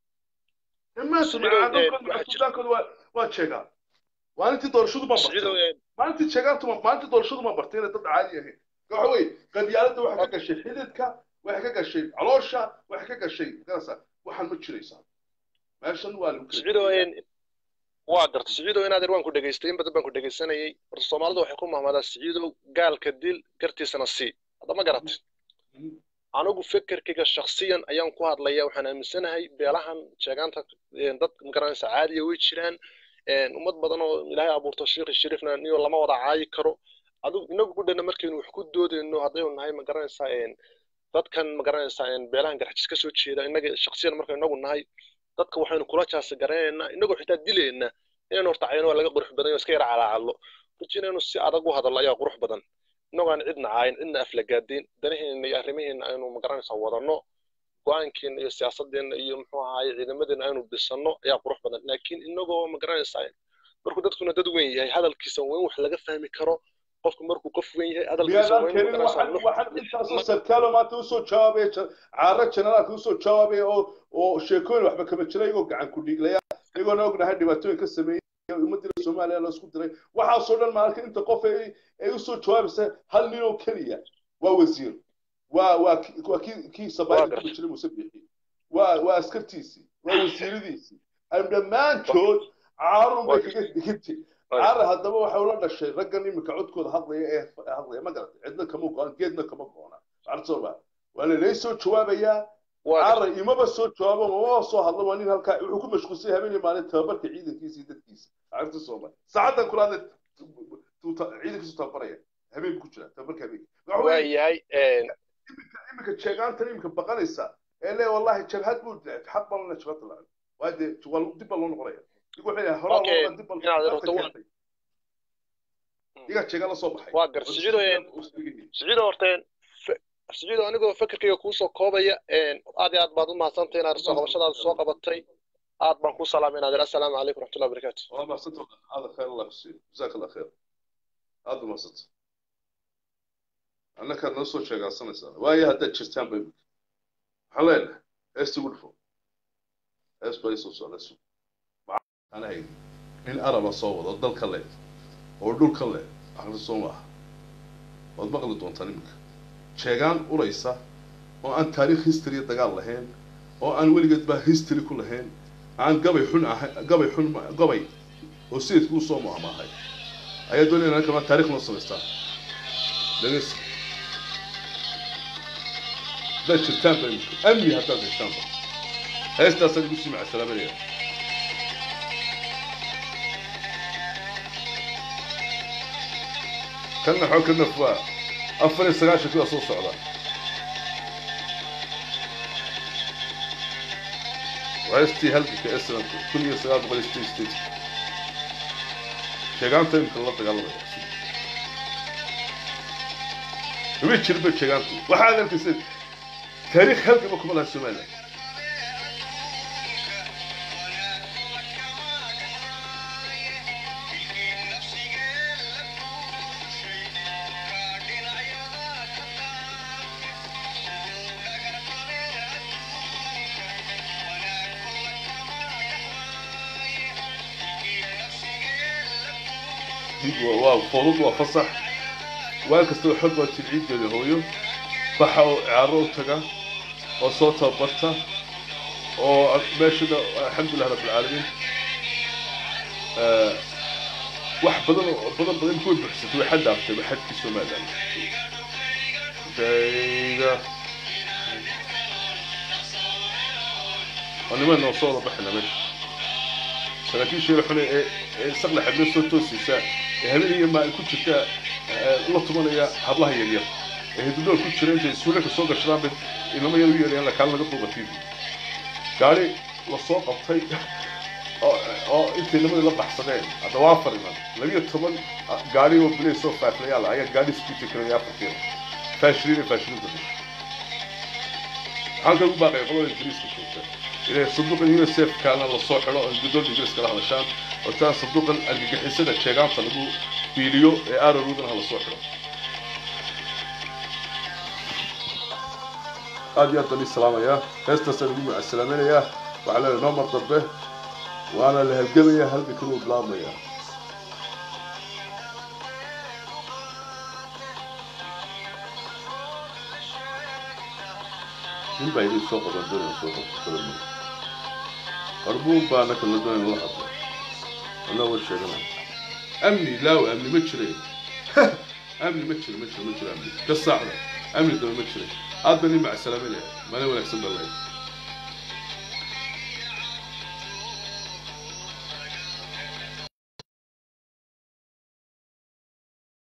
Speaker 1: dhammaantood waa sheegaan maalintii doorashadu ma bartay maalintii sheegaantu maalintii doorashadu ma bartay inay dad caadi ahayn waxa weeye qabyaaladda waxay ka gashay xididka waxay ka gashay caloosha waxay ka gashay garasa waxaan ma jiraysaa meeshan waa lagu
Speaker 2: waa garta siciidow inaad yar waan ku dhegaystay in badan baan ku dhegaysanayay horta soomaalidu waxay ku mahmadaa siciidow gaalka dil gartiisana sii hadda ma garatay anigu fekerkayga shaksiyan ayaan ku hadlaya waxaan aaminsanahay beelahan sheegaanta dad magaranaysa caadiya way jiraan ummad badan oo ilaahay abuurto sheekhi shariifna niyo lama wada caayi karo adigu inagu gudhana markaynu wax ku doodayno haddaynu nahay magaranaysaa dadkan magaranaysaa beelahan garxajis ka soo jeeda innaga shaksiyan markaynu inagu nahay dadka waxaynu kula jaasi garanaynaa inagoo xitaa dilayna inaynu horta cayno waa laga qurux badan iska yara calaacadlo ruji inaynu si adag u hadallo ayaa qurux badan inagoo aan cidna caayin cidna aflagaadin danaheena iyo arrimaheena aynu magaranaysaa wadanno go-aankeena iyo siyaasadeena iyo muxuu ahaay ciidamadeena aynu dhisanno ayaa qurux badan laakiin inagoo magaranaysaa markuu dadkuna dad weyn yahay hadalkiisa waa in wax laga fahmi karo qofku markuu qof weyn yahay
Speaker 1: hadalkiisaintaasoo sarkaalo maanta usoo jawaabay caaro generaalka usoo jawaabay oo oo sheekooyin waxba kama jira iyagoo gacan ku dhiiglaya iyagoona ognahay dhibaatooyin ka sameeyey ummadda soomaaliya la isku diray waxaasoo dhan maalka inta qof ay usoo jawaabaysa hal nin oo keliya waa wasiir waa waa waa kii kii sabaayada ku jiray muuse bixi waa waa askartiisii waa wasiiradiisii dhammaantood caarun bay kaga dhigantay caar haddaba waxa ula dhashay raggan iminka codkooda hadlaya ee hadlaya ma garatay cidna kama go-an geedna kama go-ona arsoba waa lalay soo jawaabayaa caara imaba soo jawaabo mamaba soo hadla waa nin halkaa wuxuu ku mashquulsay habeenii maalin tababarka ciidankiisa iyo dadkiisa arta sooma saacaddan kula hadla ciidankiisu tababaraya habeen ku jira tababarka habeenka
Speaker 2: waa yahay
Speaker 1: iminka sheegaantan iminka baqanaysa ee le wallahi jabhad buu xaq baan la jabhad la waa dee dib baa loo noqonaya
Speaker 2: waa gar siciido siciido horteen siciido anigoo fekerkayga kuusoo koobaya aad iyo aad baad u mahadsantay inaad soo qabashadaada soo qabatay aad baan ku salaamay inaad assalaamu calaykum raxmatullahi wabarakaatu
Speaker 1: waa mahadsantahay hada khayr allah kusiiyo jazaak allah khayr aada umadsanta annakaad noo soo sheegaasanaysaa waayo haddaad jirtaan bay waxaan leenahay heesta ugu dhufo hees baa isoo socdayso ana hayn nin araba soo wado dalka leh oo dhulka leh aqli soo maaha waad maqli doontaan iminka sheegaan uraysa oo aan taariikh history dagaal lahayn oo aan weligeed baa history ku lahayn aan gabay xun ahay gabay xun gabay oo sayidku u soo maamaahay ayaa doonaya inaan kamaa taarikh noo samaystaan dhageys haddaad jirtaanba iminka amni haddaad heshaanba heestaasaan igu sii macasalaamanaya kanna xoo ka naf waa afar iyo sagaashan kuwaa soo socda وهستي هلك كأسرا كل يسار بغل ستي ستي شيغانتا يمكن الله تقال الله ويش شربت شيغانتا وحالا الكسر تاريخ هلك بكم الله السمالة waa fudud waa fasax waan kastoo xog baa tilciideeda hooyo baxa oo ciyaaro u taga oo soo tababarta oo meeshada alxamdulilah rabbilcaalamiin wax badan oo badan badan kuway buxsatay way xad dhaaftay waa xadkii somaliland shayga waa niman noo soo wada baxina meesha saraakiisha yar xune ee ee saqla xablo soo toosaysa ee habeen iyo maa ku jirta la tumanaya hablaha yaryar ee hidudhool ku jira intay suulalka soo gashadaan bay inama yar u yeerayaan lakaan laga duuba tv gaari la soo qabtay oo intay nimadii la baxsadeen hadda waa afar iman labiyo toban gaari oo bilay soo faaflayaal ayaa gaari isku jikaraya afarkeeda faashiriin ee faashiriinta dhashay waxaan kagu baaqay qolada ingiriiska joogta inay sanduuqan unicef kaana lasoo xidho oo guddoonka ingiriiska la hadashaan oo taa sanduuqan argagixisada sheegaanta lagu biiliyo ee aararudana lasoo xidho aad iyo aad baan ii salaamayaa heestaasaan ugu macasalaamaynayaa waxaa leedahay noo mar dambe waana la halgamayaa halka kaluu bilaabmayaa nin baa idin soo qaban doonaya soo qabto kalama qarbuun baa naka la doonaya la hadlo anaa war sheeganaya amni laaw amni ma jiray amni ma jiro ma jiro ma jiro amni ka saacda amni daba ma jiray aad baan ii macasalaaminaya maalin wanaagsan baa lahayd